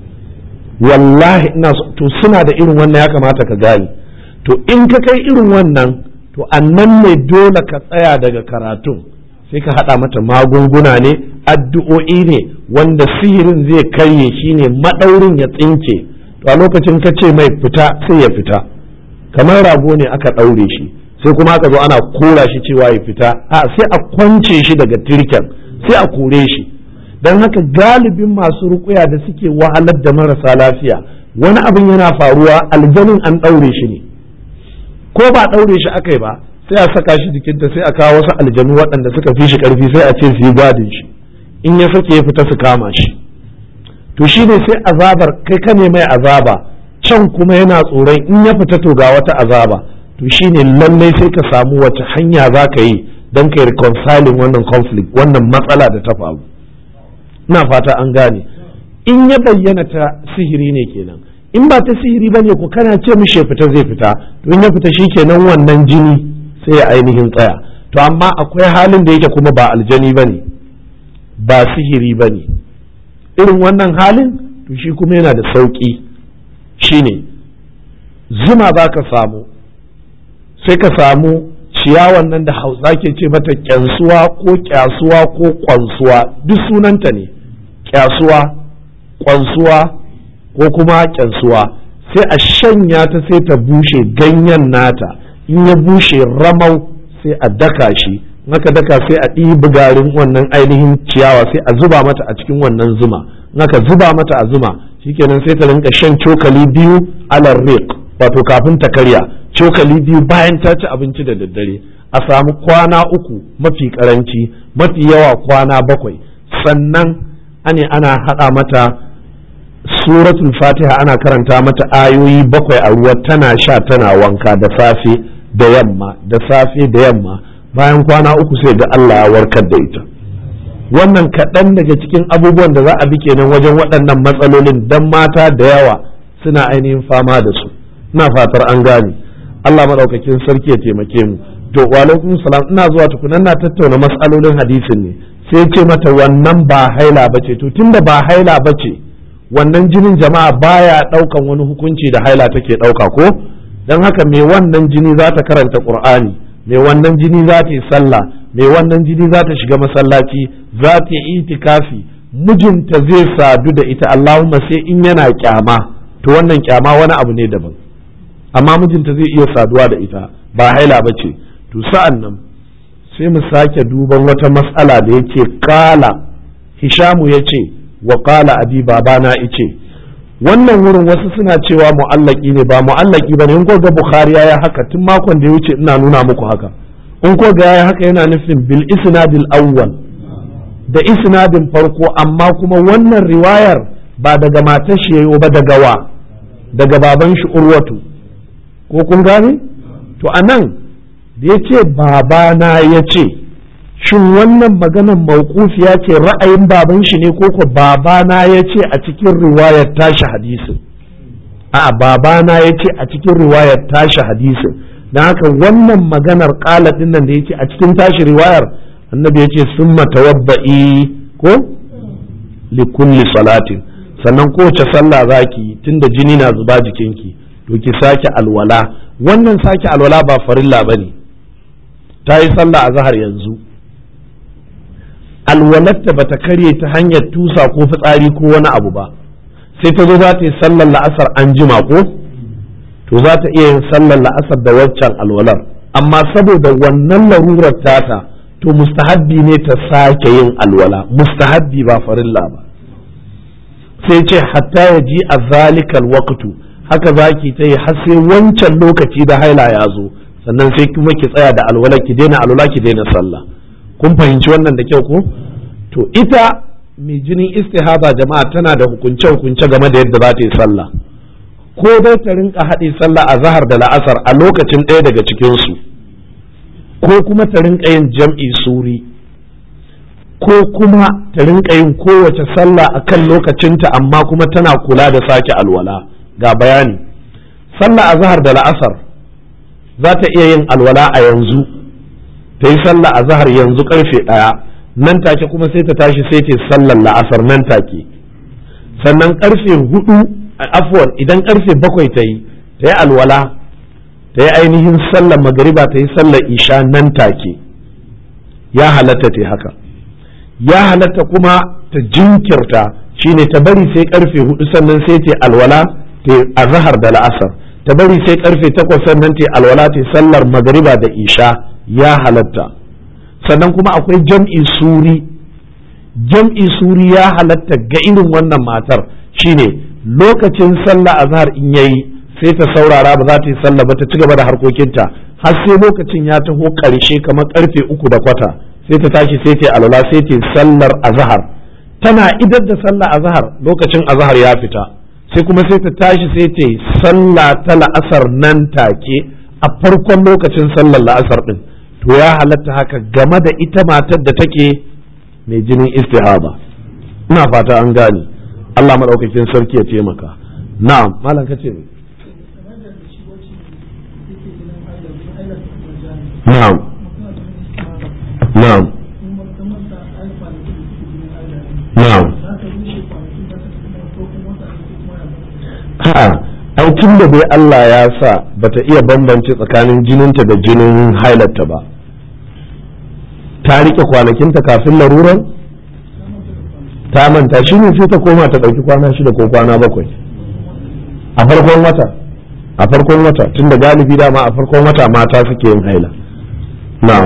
wallahi ina so to suna da irin wannan ya kamata ka gane to in ka kai irin wannan to annan ne dole ka tsaya daga karatun sai ka haɗa mata magunguna ne addu'o'i ne wanda sihirin zai karye shi ne maɗaurin ya tsinke to a lokacin ka ce mai fita sai ya fita kamar rago ne aka ɗaure shi sai kuma aka zo ana kora shi cewa ya fita a sai a kwance shi daga tirken sai a kore shi don haka galibin masu rukuya da suke wahalar da marasa lafiya wani abin yana faruwa aljanin an ɗaure shi ne ko ba ɗaure shi aka yi ba sai a saka shi jikinta sai a kawo wasu aljanu waɗanda suka fi shi ƙarfi sai a ce su yi gadin shi in ya sake ya fita su kama shi to shi ne sai azabar kai ka ne mai azaba can kuma yana tsoron in ya fita to ga wata azaba to shi ne lallai sai ka samu wace hanya za ka yi don ka yi reconciling wannan conflict wannan matsala da ta faru ina fata an gane in ya bayyana ta sihiri ne kenan in ba ta sihiri ba ne ko kana ce mishi ya fita zai fita to in ya fita shi kenan wannan jini sai ya ainihin tsaya to amma akwai halin da yake kuma ba aljani ba ne ba sihiri ba ne irin wannan halin to shi kuma yana da sauƙi shine zuma za ka samu sai ka samu ciyawan nan da hausa ke ce mata kyansuwa ko kyasuwa ko kwansuwa duk sunanta ne kyasuwa kwansuwa ko kuma kyansuwa sai a shanya ta sai ta bushe ganyen nata in ya bushe ramau sai a daka shi naka daka sai a ɗibi garin wannan ainihin ciyawa sai a zuba mata a cikin wannan zuma naka zuba mata a zuma shikenan sai ta rinka shan cokali biyu alar riq wato kafin ta karya cokali biyu bayan ta ci abinci da daddare a samu kwana uku mafi karanci mafi yawa kwana bakwai sannan ane ana haɗa mata suratul fatiha ana karanta mata ayoyi bakwai a ruwa tana sha tana wanka da safe da yamma da safe da yamma bayan kwana uku sai ga Allah ya warkar da ita wannan kaɗan daga cikin abubuwan da za a bi kenan wajen waɗannan matsalolin dan mata da yawa suna ainihin fama da su ina fatar an gane Allah maɗaukakin sarki ya taimake mu to wa alaikum salam ina zuwa tukunan na tattauna matsalolin hadisin ne sai ce mata wannan ba haila ba ce to tunda ba haila ba ce wannan jinin jama'a baya ɗaukan wani hukunci da haila take ɗauka ko don haka mai wannan jini za ta karanta ƙur'ani mai wannan jini za ta yi sallah mai wannan jini za ta shiga masallaci za ta yi itikafi mijinta zai sadu da ita Allahumma sai in yana kyama to wannan kyama wani abu ne daban amma mijinta zai iya saduwa da ita ba haila ba ce to sa'an nan sai mu sake duban wata matsala da yake kala hishamu ya ce wa kala abi babana ice wannan wurin wasu suna cewa mu'allaki ne ba mu'allaki ba ne in ko ga bukhari ya haka tun makon da ya wuce ina nuna muku haka in ko ga ya haka yana nufin bil isnadil awwal da isnadin farko amma kuma wannan riwayar ba daga matar shi yayo ba daga wa daga baban shi urwatu ko kun gane to anan da ya ce babana ya ce shin wannan maganar mawqufiya ce ra'ayin baban shi ne ko ko babana ya ce a cikin riwayar tashi hadisin a babana ya ce a cikin riwayar tashi hadisin don haka wannan maganar ƙala ɗin nan da ya ce a cikin tashi riwayar annabi ya ce sun matawabba'i ko likulli salatin sannan kowace sallah za ki tunda jini na zuba jikinki to ki sake alwala wannan sake alwala ba farilla ba ne ta yi sallah a zahar yanzu alwalarta ba ta karye ta hanyar tusa ko fitsari ko wani abu ba sai ta zo za ta yi sallar la'asar an jima ko to za ta iya yin sallar la'asar da waccan alwalar amma saboda wannan larurar tata to mustahabbi ne ta sake yin alwala mustahabbi ba farilla ba sai ce hatta ya ji a zalikal waqtu haka zaki ta yi har sai wancan lokaci da haila ya zo sannan sai kuma ki tsaya da alwala ki daina alwala ki daina sallah kun fahimci wannan da kyau ko to ita mai jinin istihaba jama'a tana da hukunce hukunce game da yadda za ta yi sallah ko dai ta rinka haɗe sallah a zahar da la'asar a lokacin ɗaya daga cikinsu ko kuma ta rinka yin jam'i suri ko kuma ta rinka yin kowace sallah a kan lokacinta amma kuma tana kula da sake alwala ga bayani sallah a zahar da la'asar za ta iya yin alwala a yanzu ta yi sallah a zahar yanzu karfe ɗaya nan take kuma sai ta tashi sai ta sallar la'asar nan take sannan karfe hudu afuwan idan karfe bakwai ta yi ta yi alwala ta yi ainihin sallar magariba ta yi sallar isha nan take ya halatta ta haka ya halatta kuma ta jinkirta shine ta bari sai karfe hudu sannan sai ta alwala ta azhar da la'asar ta bari sai karfe takwas sannan ta alwala ta sallar magariba da isha ya halatta sannan kuma akwai jam'i suri jam'i suri ya halatta ga irin wannan matar shine lokacin sallah azhar in yayi sai ta saurara ba za ta yi sallah ba ta ci gaba da harkokinta har sai lokacin ya taho ƙarshe kamar karfe uku da kwata sai ta tashi sai ta alwala sai ta sallar azhar tana idar da sallah azhar lokacin azhar ya fita sai kuma sai ta tashi sai ta sallah ta la'asar nan take a farkon lokacin sallar la'asar din to ya halatta haka game da ita matar da take mai jinin istihaba ina fata an gane Allah maɗaukakin sarki ya taimaka na'am malam kace ne na'am na'am na'am ha ai tun da bai Allah ya sa bata iya bambance tsakanin jininta da jinin hailarta ba ta rike kwanakinta kafin laruran ta manta shi ne sai ta koma ta ɗauki kwana shida ko kwana bakwai a farkon wata a farkon wata tun da galibi dama a farkon wata mata suke yin haila na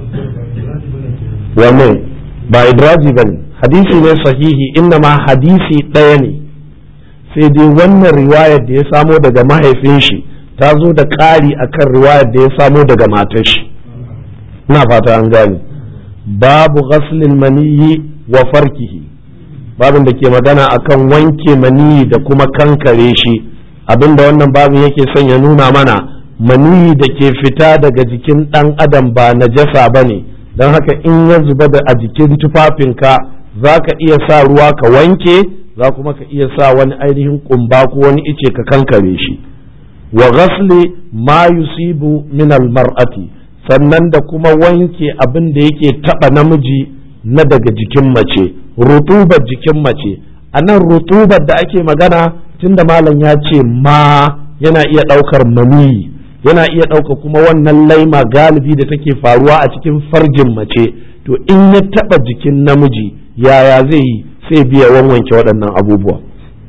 wanne ba idraji ba ne hadisi ne sahihi inna ma hadisi ɗaya ne sai dai wannan riwayar da ya samo daga mahaifin shi ta zo da ƙari akan riwayar da ya samo daga matar shi ina fata an gane babu ghaslin maniyi wa farkihi babin da ke magana akan wanke maniyi da kuma kankare shi abinda wannan babin yake son ya nuna mana maniyi da ke fita daga jikin ɗan adam ba najasa ba ne don haka in ya zuba da a jikin tufafinka za ka iya sa ruwa ka wanke za kuma ka iya sa wani ainihin kumba ko wani ice ka kankare shi wa ghasli ma yusibu min mar'ati sannan da kuma wanke abin da yake taba namiji na daga jikin mace rutubar jikin mace a nan rutubar da ake magana tunda malam ya ce ma yana iya ɗaukar maniyi yana iya ɗauka kuma wannan laima galibi da take faruwa a cikin farjin mace to in ya taɓa jikin namiji yaya zai yi sai biya wanwanke waɗannan abubuwa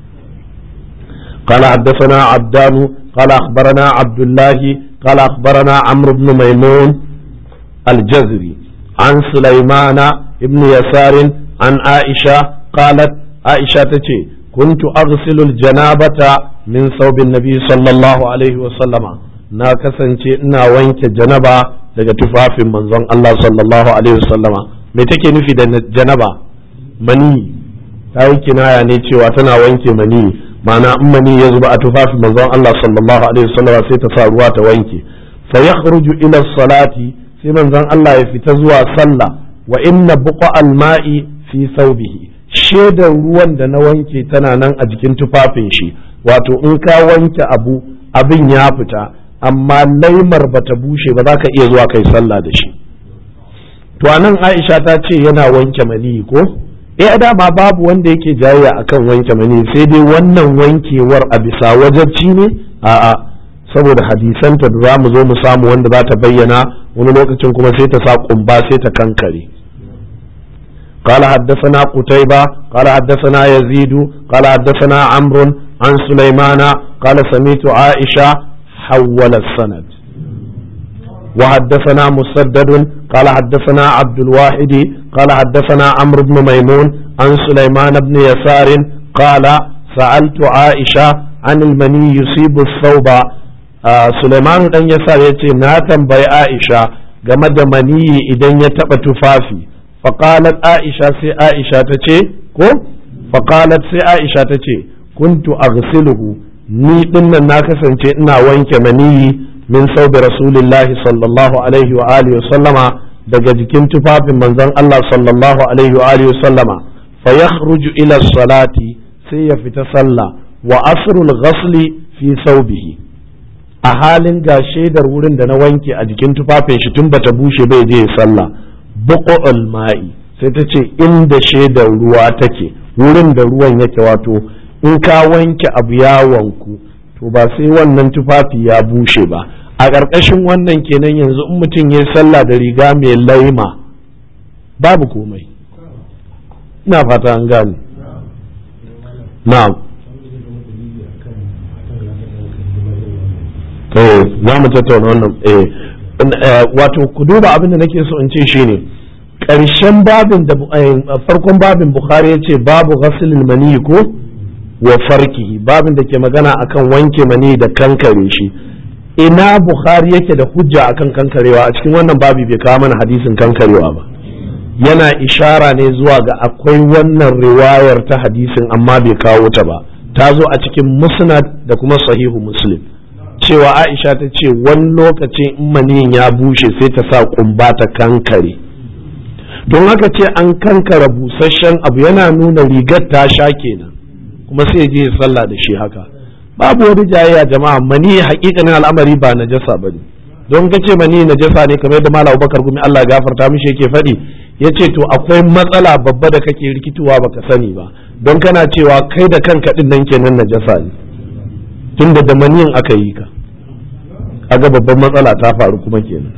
قال حدثنا عبدان قال أخبرنا عبد الله قال أخبرنا عمرو بن ميمون الجزري عن سليمان بن يسار عن عائشة قالت عائشة تتي كنت أغسل الجنابة من ثوب النبي صلى الله عليه وسلم na kasance ina wanke janaba daga tufafin manzon Allah sallallahu alaihi wasallama me take nufi da janaba mani ta yi kinaya ne cewa tana wanke mani ma'ana in mani ya zuba a tufafin manzon Allah sallallahu alaihi wasallama sai ta sa ruwa ta wanke fa yakhruju ila salati sai manzon Allah ya fita zuwa sallah wa inna buqa al-ma'i fi thawbihi shedar ruwan da na wanke tana nan a jikin tufafin shi wato in ka wanke abu abin ya fita amma laimar bata bushe ba za ka iya zuwa kai sallah da shi to anan Aisha ta ce yana wanke mani ko eh dama babu wanda yake jayayya akan wanke mani sai dai wannan wankewar a bisa wajabci ne a'a saboda hadisanta da za mu zo mu samu wanda za ta bayyana wani lokacin kuma sai ta sa kumba sai ta kankare قال حدثنا قتيبة قال حدثنا يزيد قال حدثنا عمرو عن سليمان قال سميت عائشة حول السند وحدثنا مسدد قال حدثنا عبد الواحد قال حدثنا عمرو بن ميمون عن سليمان بن يسار قال سألت عائشة عن المني يصيب الثوب آه سليمان بن يسار يتي ناتن بي عائشة game da maniyi idan ya taɓa tufafi faƙalat aisha sai aisha ta ce ko faƙalat sai aisha ta ce kuntu aghsiluhu ni dinnan na kasance ina wanke maniyi min saubi rasulillahi sallallahu alaihi wa alihi wa sallama daga jikin tufafin manzon Allah sallallahu alaihi wa alihi wa sallama fa yakhruju ila salati sai ya fita sallah wa asrul ghasli fi saubihi a halin ga shaidar wurin da na wanke a jikin tufafin shi tun bata bushe bai je sallah buqul ma'i sai ta ce inda shaidar ruwa take wurin da ruwan yake wato in ka wanke abu ya wanku to ba sai wannan tufafi ya bushe ba a ƙarƙashin wannan kenan yanzu in mutum ya sallah da riga mai laima babu komai ina fata an gane na'am eh za mu tattauna wannan eh wato ku duba abin da nake so in ce shine ƙarshen babin da farkon babin bukhari ya ce babu ghasilil mani ko wa farkihi babin da ke magana akan wanke mani da kankare shi ina bukhari yake da hujja akan kankarewa a cikin wannan babi bai kawo mana hadisin kankarewa ba yana ishara ne zuwa ga akwai wannan riwayar ta hadisin amma bai kawo ta ba ta zo a cikin musnad da kuma sahihu muslim cewa aisha ta ce wani lokacin in maniyin ya bushe sai ta sa kumba ta kankare don haka ce an kankara busasshen abu yana nuna rigar ta sha kenan kuma sai je sallah da shi haka babu wani jayayya jama'a mani hakikanin al'amari ba najasa ba ne don ka ce mani najasa ne kamar yadda malam Abubakar gumi Allah gafarta mishi yake faɗi yace to akwai matsala babba da kake rikituwa baka sani ba don kana cewa kai da kanka din nan kenan najasa ne tunda da maniyin aka yi ka aga babban matsala ta faru kuma kenan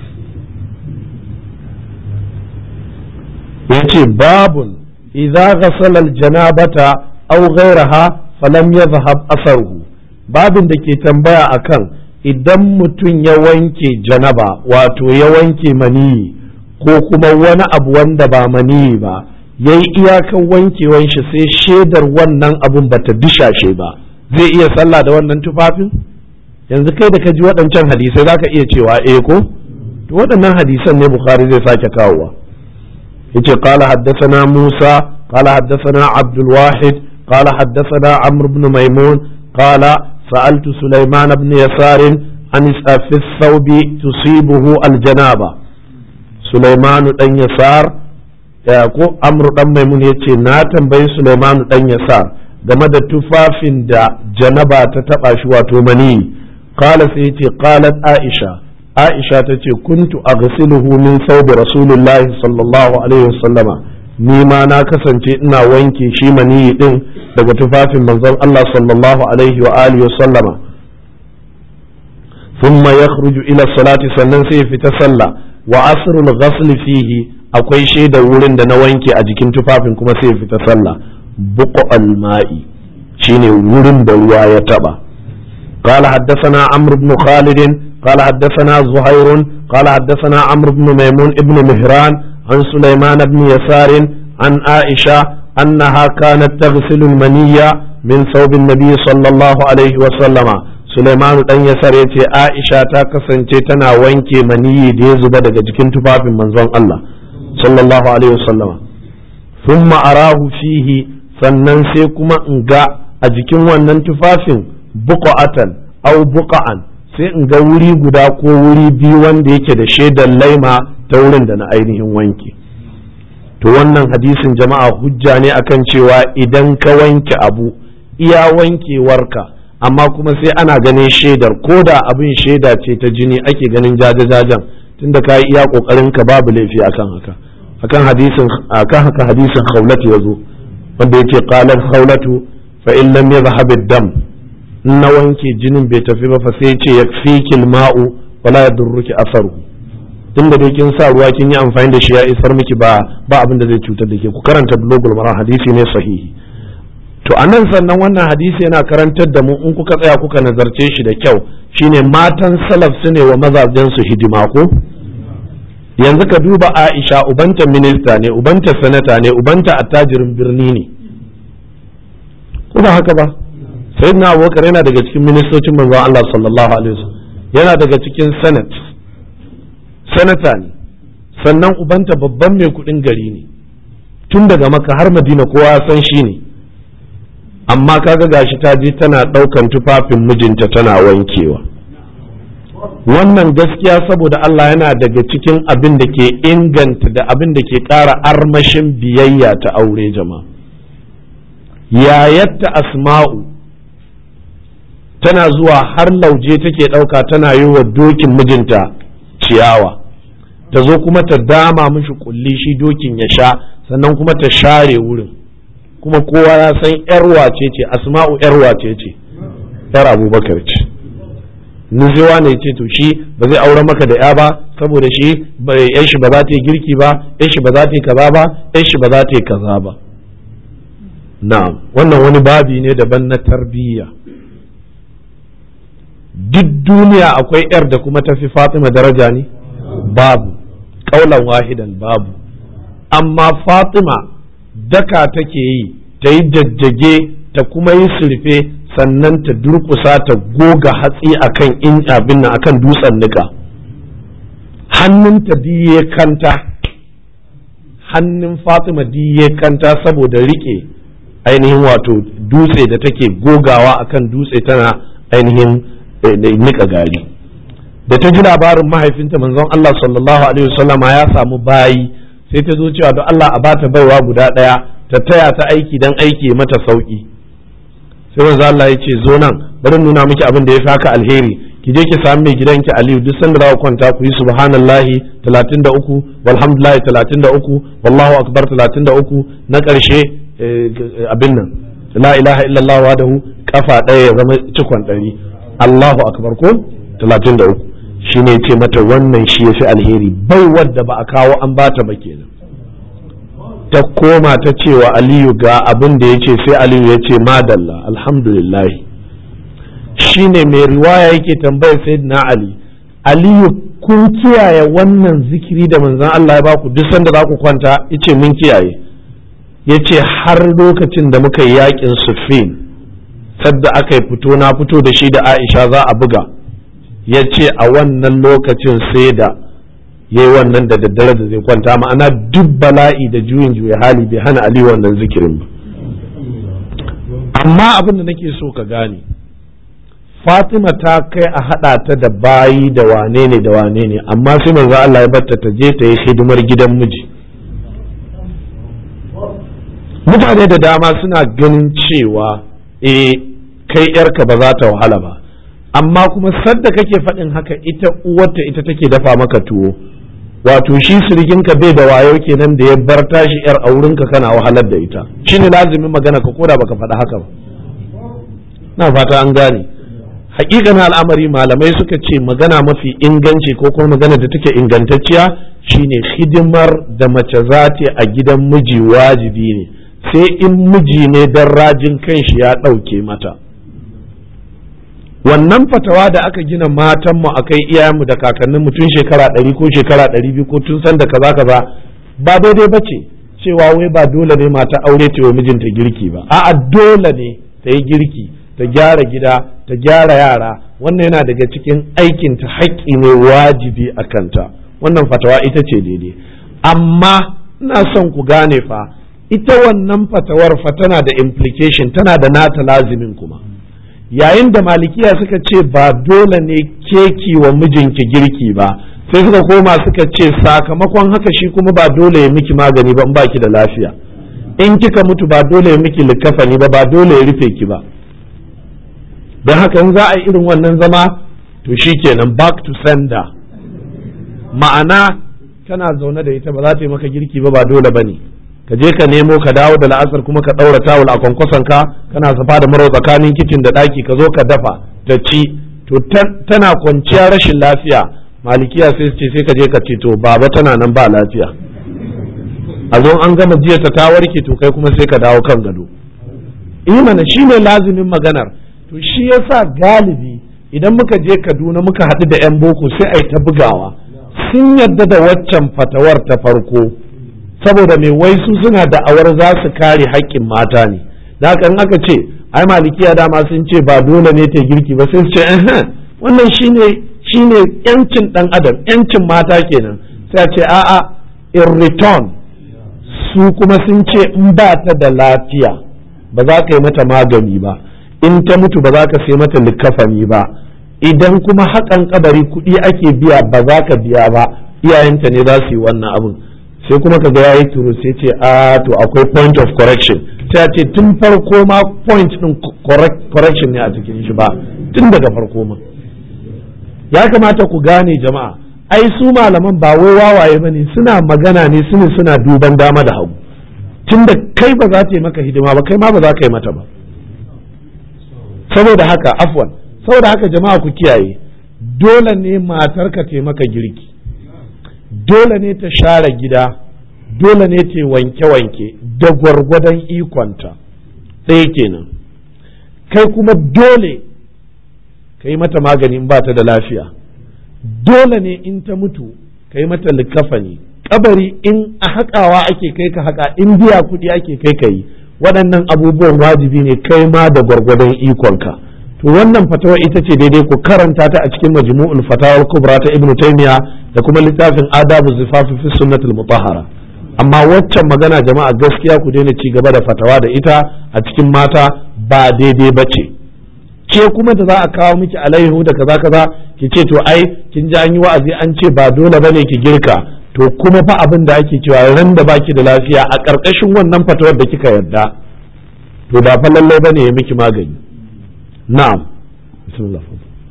yace babun idza ghasala al-janabata aw ghayraha falam yadhhab asaruhu babin da ke tambaya akan idan mutum ya wanke janaba wato ya wanke maniyi ko kuma wani abu wanda ba maniyi ba ya yi iyakan wankewan shi sai shaidar wannan abun bata dishashe ba zai iya sallah da wannan tufafin yanzu kai da ka ji waɗancan hadisai za ka iya cewa eh ko to waɗannan hadisan ne bukhari zai sake kawowa yace qala haddathana musa qala haddathana abdul wahid qala haddathana amr ibn maimun qala سألت سليمان بن يسار عن في الثوب تصيبه الجنابة سليمان بن يسار ko amru dan maimun ya ce na tambayi Suleiman dan yasar game da tufafin da janaba ta taba shi wato mani qala sai yace qalat aisha aisha ta ce kuntu aghsiluhu min thawbi rasulillahi sallallahu alaihi wasallama ni ma na kasance ina wanke shi maniyi din daga tufafin manzon Allah sallallahu alaihi wa alihi wa sallama ثم يخرج إلى الصلاة sannan sai ya fita sallah wa asrul ghasl fihi akwai shaida wurin da na wanke a jikin tufafin kuma sai ya fita sallah buqa al-ma'i shine wurin da ruwa ya taba قال حدثنا عمرو بن خالد قال حدثنا زهير قال حدثنا عمرو بن ميمون ابن مهران عن سليمان بن يسار عن عائشة أنها كانت تغسل المنية من ثوب النبي صلى الله عليه وسلم سليمان بن يسار يتي عائشة تكسن تنا وينكي مني دي زبا daga jikin tufafin manzon Allah sallallahu alaihi wasallam thumma arahu fihi sannan sai kuma in ga a jikin wannan tufafin buqa'atan aw buqa'an sai in ga wuri guda ko wuri biyu wanda yake da shaidar laima ta wurin da na ainihin wanke to wannan hadisin jama'a hujja ne akan cewa idan ka wanke abu iya wankewarka amma kuma sai ana ganin shaidar ko da abin shaida ce ta jini ake ganin jajajajan tunda ka yi iya kokarin ka babu laifi akan haka akan hadisin akan haka hadisin khawlatu yazo wanda yake qalat khawlatu fa in lam yadhhab ad-dam na wanke jinin bai tafi ba fa sai ce ya fi ma'u wala ya durruki asaru tun da dai kin sa ruwa kin yi amfani da shi ya isar miki ba ba abin da zai cutar da ke ku karanta blogul mara hadisi ne sahihi to anan sannan wannan hadisi yana karantar da mu in kuka tsaya kuka nazarce shi da kyau shine matan salaf su ne wa mazajen su hidima ko yanzu ka duba Aisha ubanta minista ne ubanta sanata ne ubanta attajirin birni ne ko ba haka ba sayyidina abubakar yana daga cikin ministocin manzon Allah sallallahu alaihi wasallam yana daga cikin senate sanata ne sannan ubanta babban mai kudin gari ne tun daga maka har madina kowa san shi ne amma kaga gashi ta je tana daukan tufafin mijinta tana wankewa wannan gaskiya saboda Allah yana daga cikin abin da ke inganta da abin da ke ƙara armashin biyayya ta aure jama'a yayatta asma'u tana zuwa har lauje take ɗauka tana yi wa dokin mijinta ciyawa ta zo kuma ta dama mishi kulli shi dokin ya sha sannan kuma ta share wurin kuma kowa ya san yar wace ce asma'u yar wace ce yar abubakar ce nuzewa ne ce to shi ba zai aure maka da ya ba saboda shi yan shi ba za ta yi girki ba yan shi ba za ta yi kaza ba yan shi ba za ta yi kaza ba na'am wannan wani babi ne daban na tarbiyya duk duniya akwai yar da kuma tafi fatima daraja ne babu kaulan wahidan babu amma fatima daka take yi ta yi jajjage ta kuma yi surfe sannan ta durkusa ta goga hatsi akan in abin nan akan dutsen nika hannunta diye kanta hannun fatima diye kanta saboda rike ainihin wato dutse da take gogawa akan dutse tana ainihin nika gari da ta ji labarin mahaifinta manzon Allah sallallahu alaihi wasallama ya samu bayi sai ta zo cewa don Allah a bata baiwa guda ɗaya ta taya ta aiki dan aiki mata sauki sai manzon Allah ya ce zo nan bari nuna miki abin da ya fi haka alheri ki je ki sami mai gidanki Aliyu duk sanda za ku kwanta ku yi subhanallahi 33 walhamdulillahi 33 wallahu akbar 33 na ƙarshe abin nan la ilaha illallah wahdahu kafa ɗaya ya zama cikon ɗari Allahu akbar ko 33 shine ce mata wannan shi yafi alheri bai wadda ba a kawo an bata ba kenan ta koma ta cewa Aliyu ga abin da yace sai Aliyu ya ce madalla alhamdulillah shine mai riwaya yake tambayar sayyidina Ali Aliyu kun kiyaye wannan zikiri da manzon Allah ya baku duk sanda za ku kwanta yace mun kiyaye yace har lokacin da muka yi yakin Siffin sadda aka yi fito na fito da shi da Aisha za a buga ya ce a wannan lokacin sai da ya yi wannan da daddare da zai kwanta ma'ana duk bala'i da juyin juya hali bai hana Ali wannan zikirin ba amma abin da nake so ka gane Fatima ta kai a haɗa ta da bayi da wane ne da wane ne amma sai manzo Allah ya batta ta je ta yi hidimar gidan miji mutane da dama suna ganin cewa eh kai yarka ba za ta wahala ba amma kuma sadda kake faɗin haka ita uwarta ita take dafa maka tuwo wato shi sirikinka bai da wayo kenan da ya bar tashi yar a wurinka kana wahalar da ita shine lazimin magana ka koda baka faɗa haka ba na fata an gane hakikan al'amari malamai suka ce magana mafi inganci ko kuma magana da take ingantacciya shine hidimar da mace za ta a gidan miji wajibi ne sai in miji ne dan rajin kanshi ya ɗauke mata wannan fatawa da aka gina matanmu a kai iyayenmu da kakanninmu tun shekara ɗari ko shekara ɗari biyu ko tun san da kaza kaza ba daidai ba ce cewa wai ba dole ne mata aure ta wa mijinta girki ba a'a dole ne ta yi girki ta gyara gida ta gyara yara wannan yana daga cikin aikin ta haƙƙi ne wajibi a kanta wannan fatawa ita ce daidai amma ina son ku gane fa ita wannan fatawar fa tana da implication tana da nata lazimin kuma yayin da malikiya suka ce ba dole ne keki wa mijinki girki ba sai suka koma suka ce sakamakon haka shi kuma ba dole ya miki magani ba in baki da lafiya in kika mutu ba dole ya miki likafani ba ba dole ya rufe ki ba don haka in za a yi irin wannan zama to shi kenan back to sender ma'ana kana zaune da ita ba za ta yi maka girki ba ba dole ba ne ka je ka nemo ka dawo da la'asar kuma ka ɗaura tawul a kwankwason ka kana safa da maro tsakanin kicin da ɗaki ka zo ka dafa ta ci to tana kwanciya rashin lafiya malikiya sai su ce sai ka je ka ce to baba tana nan ba lafiya a zo an gama jiya ta ta warke to kai kuma sai ka dawo kan gado imana shine lazimin maganar to shi yasa galibi idan muka je Kaduna muka haɗu da 'yan boko sai a yi ta bugawa sun yadda da waccan fatawar ta farko saboda mai wai su suna da'awar za su kare haƙƙin mata ne da haka in aka ce ai malikiya dama sun ce ba dole ne ta girki ba sai su ce eh wannan shine shine yancin dan adam yancin mata kenan sai a ce a'a in return su kuma sun ce in ba ta da lafiya ba za ka yi mata magani ba in ta mutu ba za ka sai mata likafani ba idan kuma haƙan kabari kuɗi ake biya ba za ka biya ba iyayenta ne za su yi wannan abin sai kuma ka ga yayi turu sai ce a to akwai point of correction sai a ce tun farko ma point din correction ne a cikin shi ba tun daga farko ma ya kamata ku gane jama'a ai su malaman ba wai wawaye bane suna magana ne sune suna duban dama da hagu tunda kai ba za ta yi maka hidima ba kai ma ba za ka yi mata ba saboda haka afwan saboda haka jama'a ku kiyaye dole ne matarka ta maka girki dole ne ta share gida dole ne ta wanke-wanke da gwargwadon ikonta ɗaya kenan kai kuma dole ka yi mata magani in ba ta da lafiya dole ne in ta mutu ka yi mata likafani kabari in a haƙawa ake kai ka haƙa in biya kuɗi ake kai ka yi waɗannan abubuwan wajibi ne kai ma da gwargwadon ikonka to wannan fatawa ita ce daidai ku karanta ta a cikin majmu'ul fatawar kubra ta ibnu taymiya da kuma littafin adabu zifafi fi sunnatul mutahhara amma waccan magana jama'a gaskiya ku daina ci gaba da fatawa da ita a cikin mata ba daidai ba ce ke kuma da za a kawo miki alaihu da kaza kaza ki ce to ai kin ji an yi wa'azi an ce ba dole bane ki girka to kuma fa abin da ake cewa ran da baki da lafiya a ƙarƙashin wannan fatawar da kika yarda to ba fa lallai bane ya miki magani na'am bismillah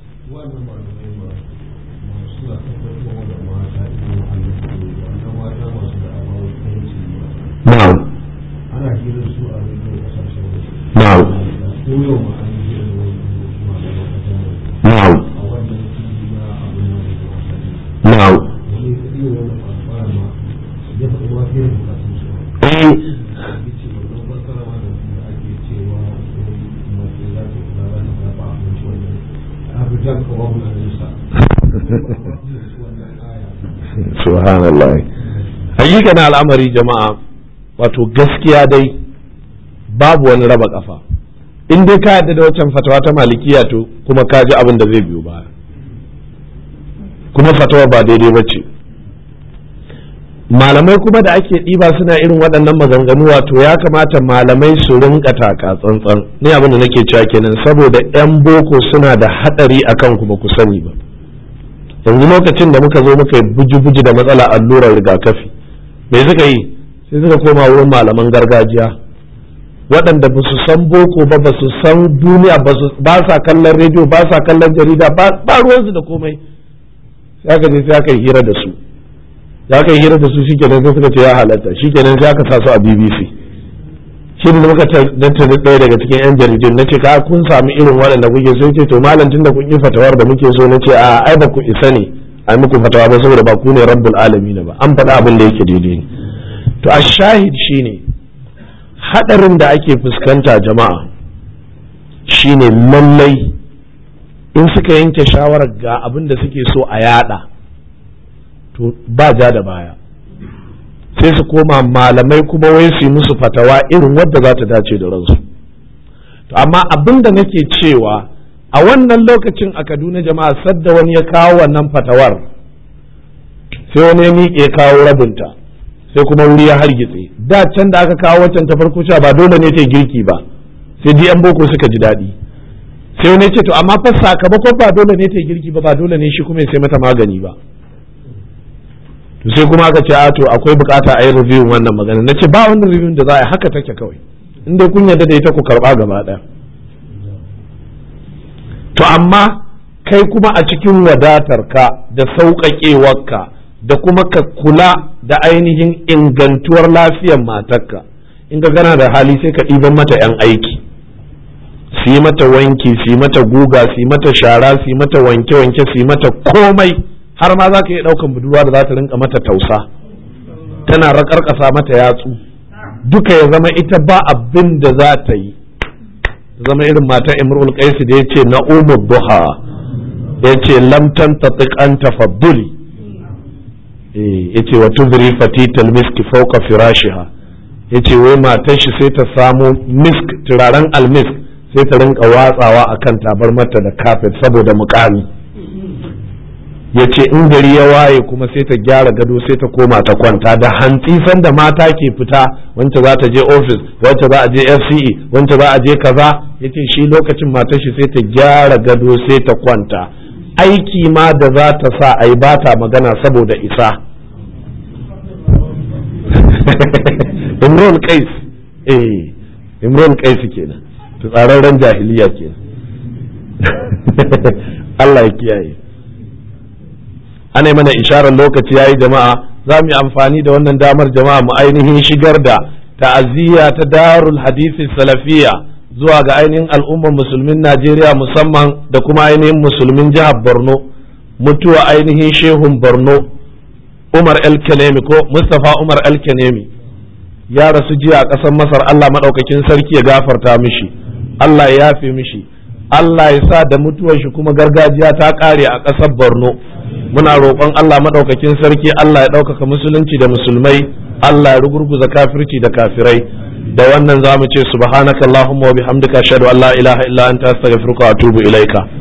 na'am ana hirar su a rediyo kasashen waje na'am ko yau ma an yi hirar wani malaman kasar na'am a wannan fili na abin nan da wasanni na'am wani iya wani kwamfara ma ya faɗi wa irin bukatun su eh ya ce wannan fassara ma da da ake cewa wani mace za ta kula za ta zaɓa abinci wannan abijan kawo na nisa wannan aya subhanallah hakika al'amari jama'a wato gaskiya dai babu wani raba kafa in dai ka yadda da waccan fatawa ta malikiya to kuma ka ji abin da zai biyo baya kuma fatawa ba daidai ba ce malamai kuma da ake ɗiba suna irin waɗannan maganganu wato ya kamata malamai su rinka taka tsantsan ni abin da nake cewa kenan saboda 'yan boko suna da haɗari akan ku ba ku sani ba yanzu lokacin da muka zo muka yi buji-buji da matsala allurar rigakafi me suka yi sai suka koma wurin malaman gargajiya waɗanda ba su san boko ba ba su san duniya ba sa kallon rediyo ba sa kallon jarida ba ruwansu da komai sai aka je sai aka yi hira da su da aka yi hira da su shikenan sai suka ce ya halatta shikenan sai aka sa su a BBC shi da muka tattara ɗaya daga cikin yan jaridun na ce ka kun sami irin waɗanda kuke so ce to malam tun da kun yi fatawar da muke so na ce a ai ba ku isa ne a muku fatawa ba saboda ba ku ne rabbul alamin ba an faɗa abin da yake daidai ne to a shahid shine hadarin da ake fuskanta jama'a shine lallai in suka yanke shawarar ga abin da suke so a yada to ba ja da baya sai su koma malamai kuma wai su yi musu fatawa irin wadda za ta dace da ransu to amma abin da nake cewa a wannan lokacin a kaduna jama'a sadda wani ya kawo wannan fatawar sai wani ya miƙe kawo rabinta sai kuma wuri ya hargitse da can da aka kawo waccan ta farko cewa ba dole ne ta girki ba sai di yan boko suka ji daɗi sai wani ce to amma fa sakamakon ba dole ne ta girki ba ba dole ne shi kuma ya sai mata magani ba to sai kuma aka ce a to akwai bukata a yi review wannan magana na ce ba wannan review da za a yi haka take kawai in dai kun yarda da ita ku karba gaba ɗaya to amma kai kuma a cikin wadatarka da sauƙaƙewarka da kuma ka kula da ainihin ingantuwar lafiyar matarka in ka gana da hali sai ka ɗiban mata 'yan aiki su yi mata wanki su yi mata guga su yi mata shara su yi mata wanke-wanke su yi mata komai har ma za ka iya ɗaukan budurwa da za ta rinka mata tausa tana raƙarƙasa mata yatsu duka ya zama ita ba abin da za ta yi zama irin mata imrul qaisi da yace na umar duha yace lam tantatiq an tafadduli eh yace wa tuzri fatital misk fawqa firashiha yace wai matar shi sai ta samu misk turaren almisk sai ta rinka watsawa akan tabar mata da kafet saboda mukami yace in gari ya waye kuma sai ta gyara gado sai ta koma ta kwanta da hantsi sanda mata ke fita wance za ta je office wance za a je FCE wance za a je kaza yace shi lokacin matar shi sai ta gyara gado sai ta kwanta aiki ma da za ta sa a yi ba ta magana saboda isa imron kais eh imron kais kenan tsararren jahiliya kenan Allah ya kiyaye ana yi mana isharar lokaci yayi jama'a za mu yi amfani da wannan damar jama'a mu ainihin shigar da ta'aziyya ta darul hadisi salafiya zuwa ga ainihin al'ummar musulmin Najeriya musamman da kuma ainihin musulmin jihar Borno mutuwa ainihin shehun Borno Umar El Kanemi ko Mustapha Umar El Kanemi ya rasu jiya a ƙasar Masar Allah maɗaukakin sarki ya gafarta mishi Allah ya yafe mishi Allah ya sa da mutuwar shi kuma gargajiya ta ƙare a ƙasar Borno muna roƙon Allah maɗaukakin sarki Allah ya ɗaukaka musulunci da musulmai Allah ya rugurguza kafirci da kafirai da wannan za mu ce subhanakallahumma wa bihamdika ashhadu an la ilaha illa anta astaghfiruka wa atubu ilaika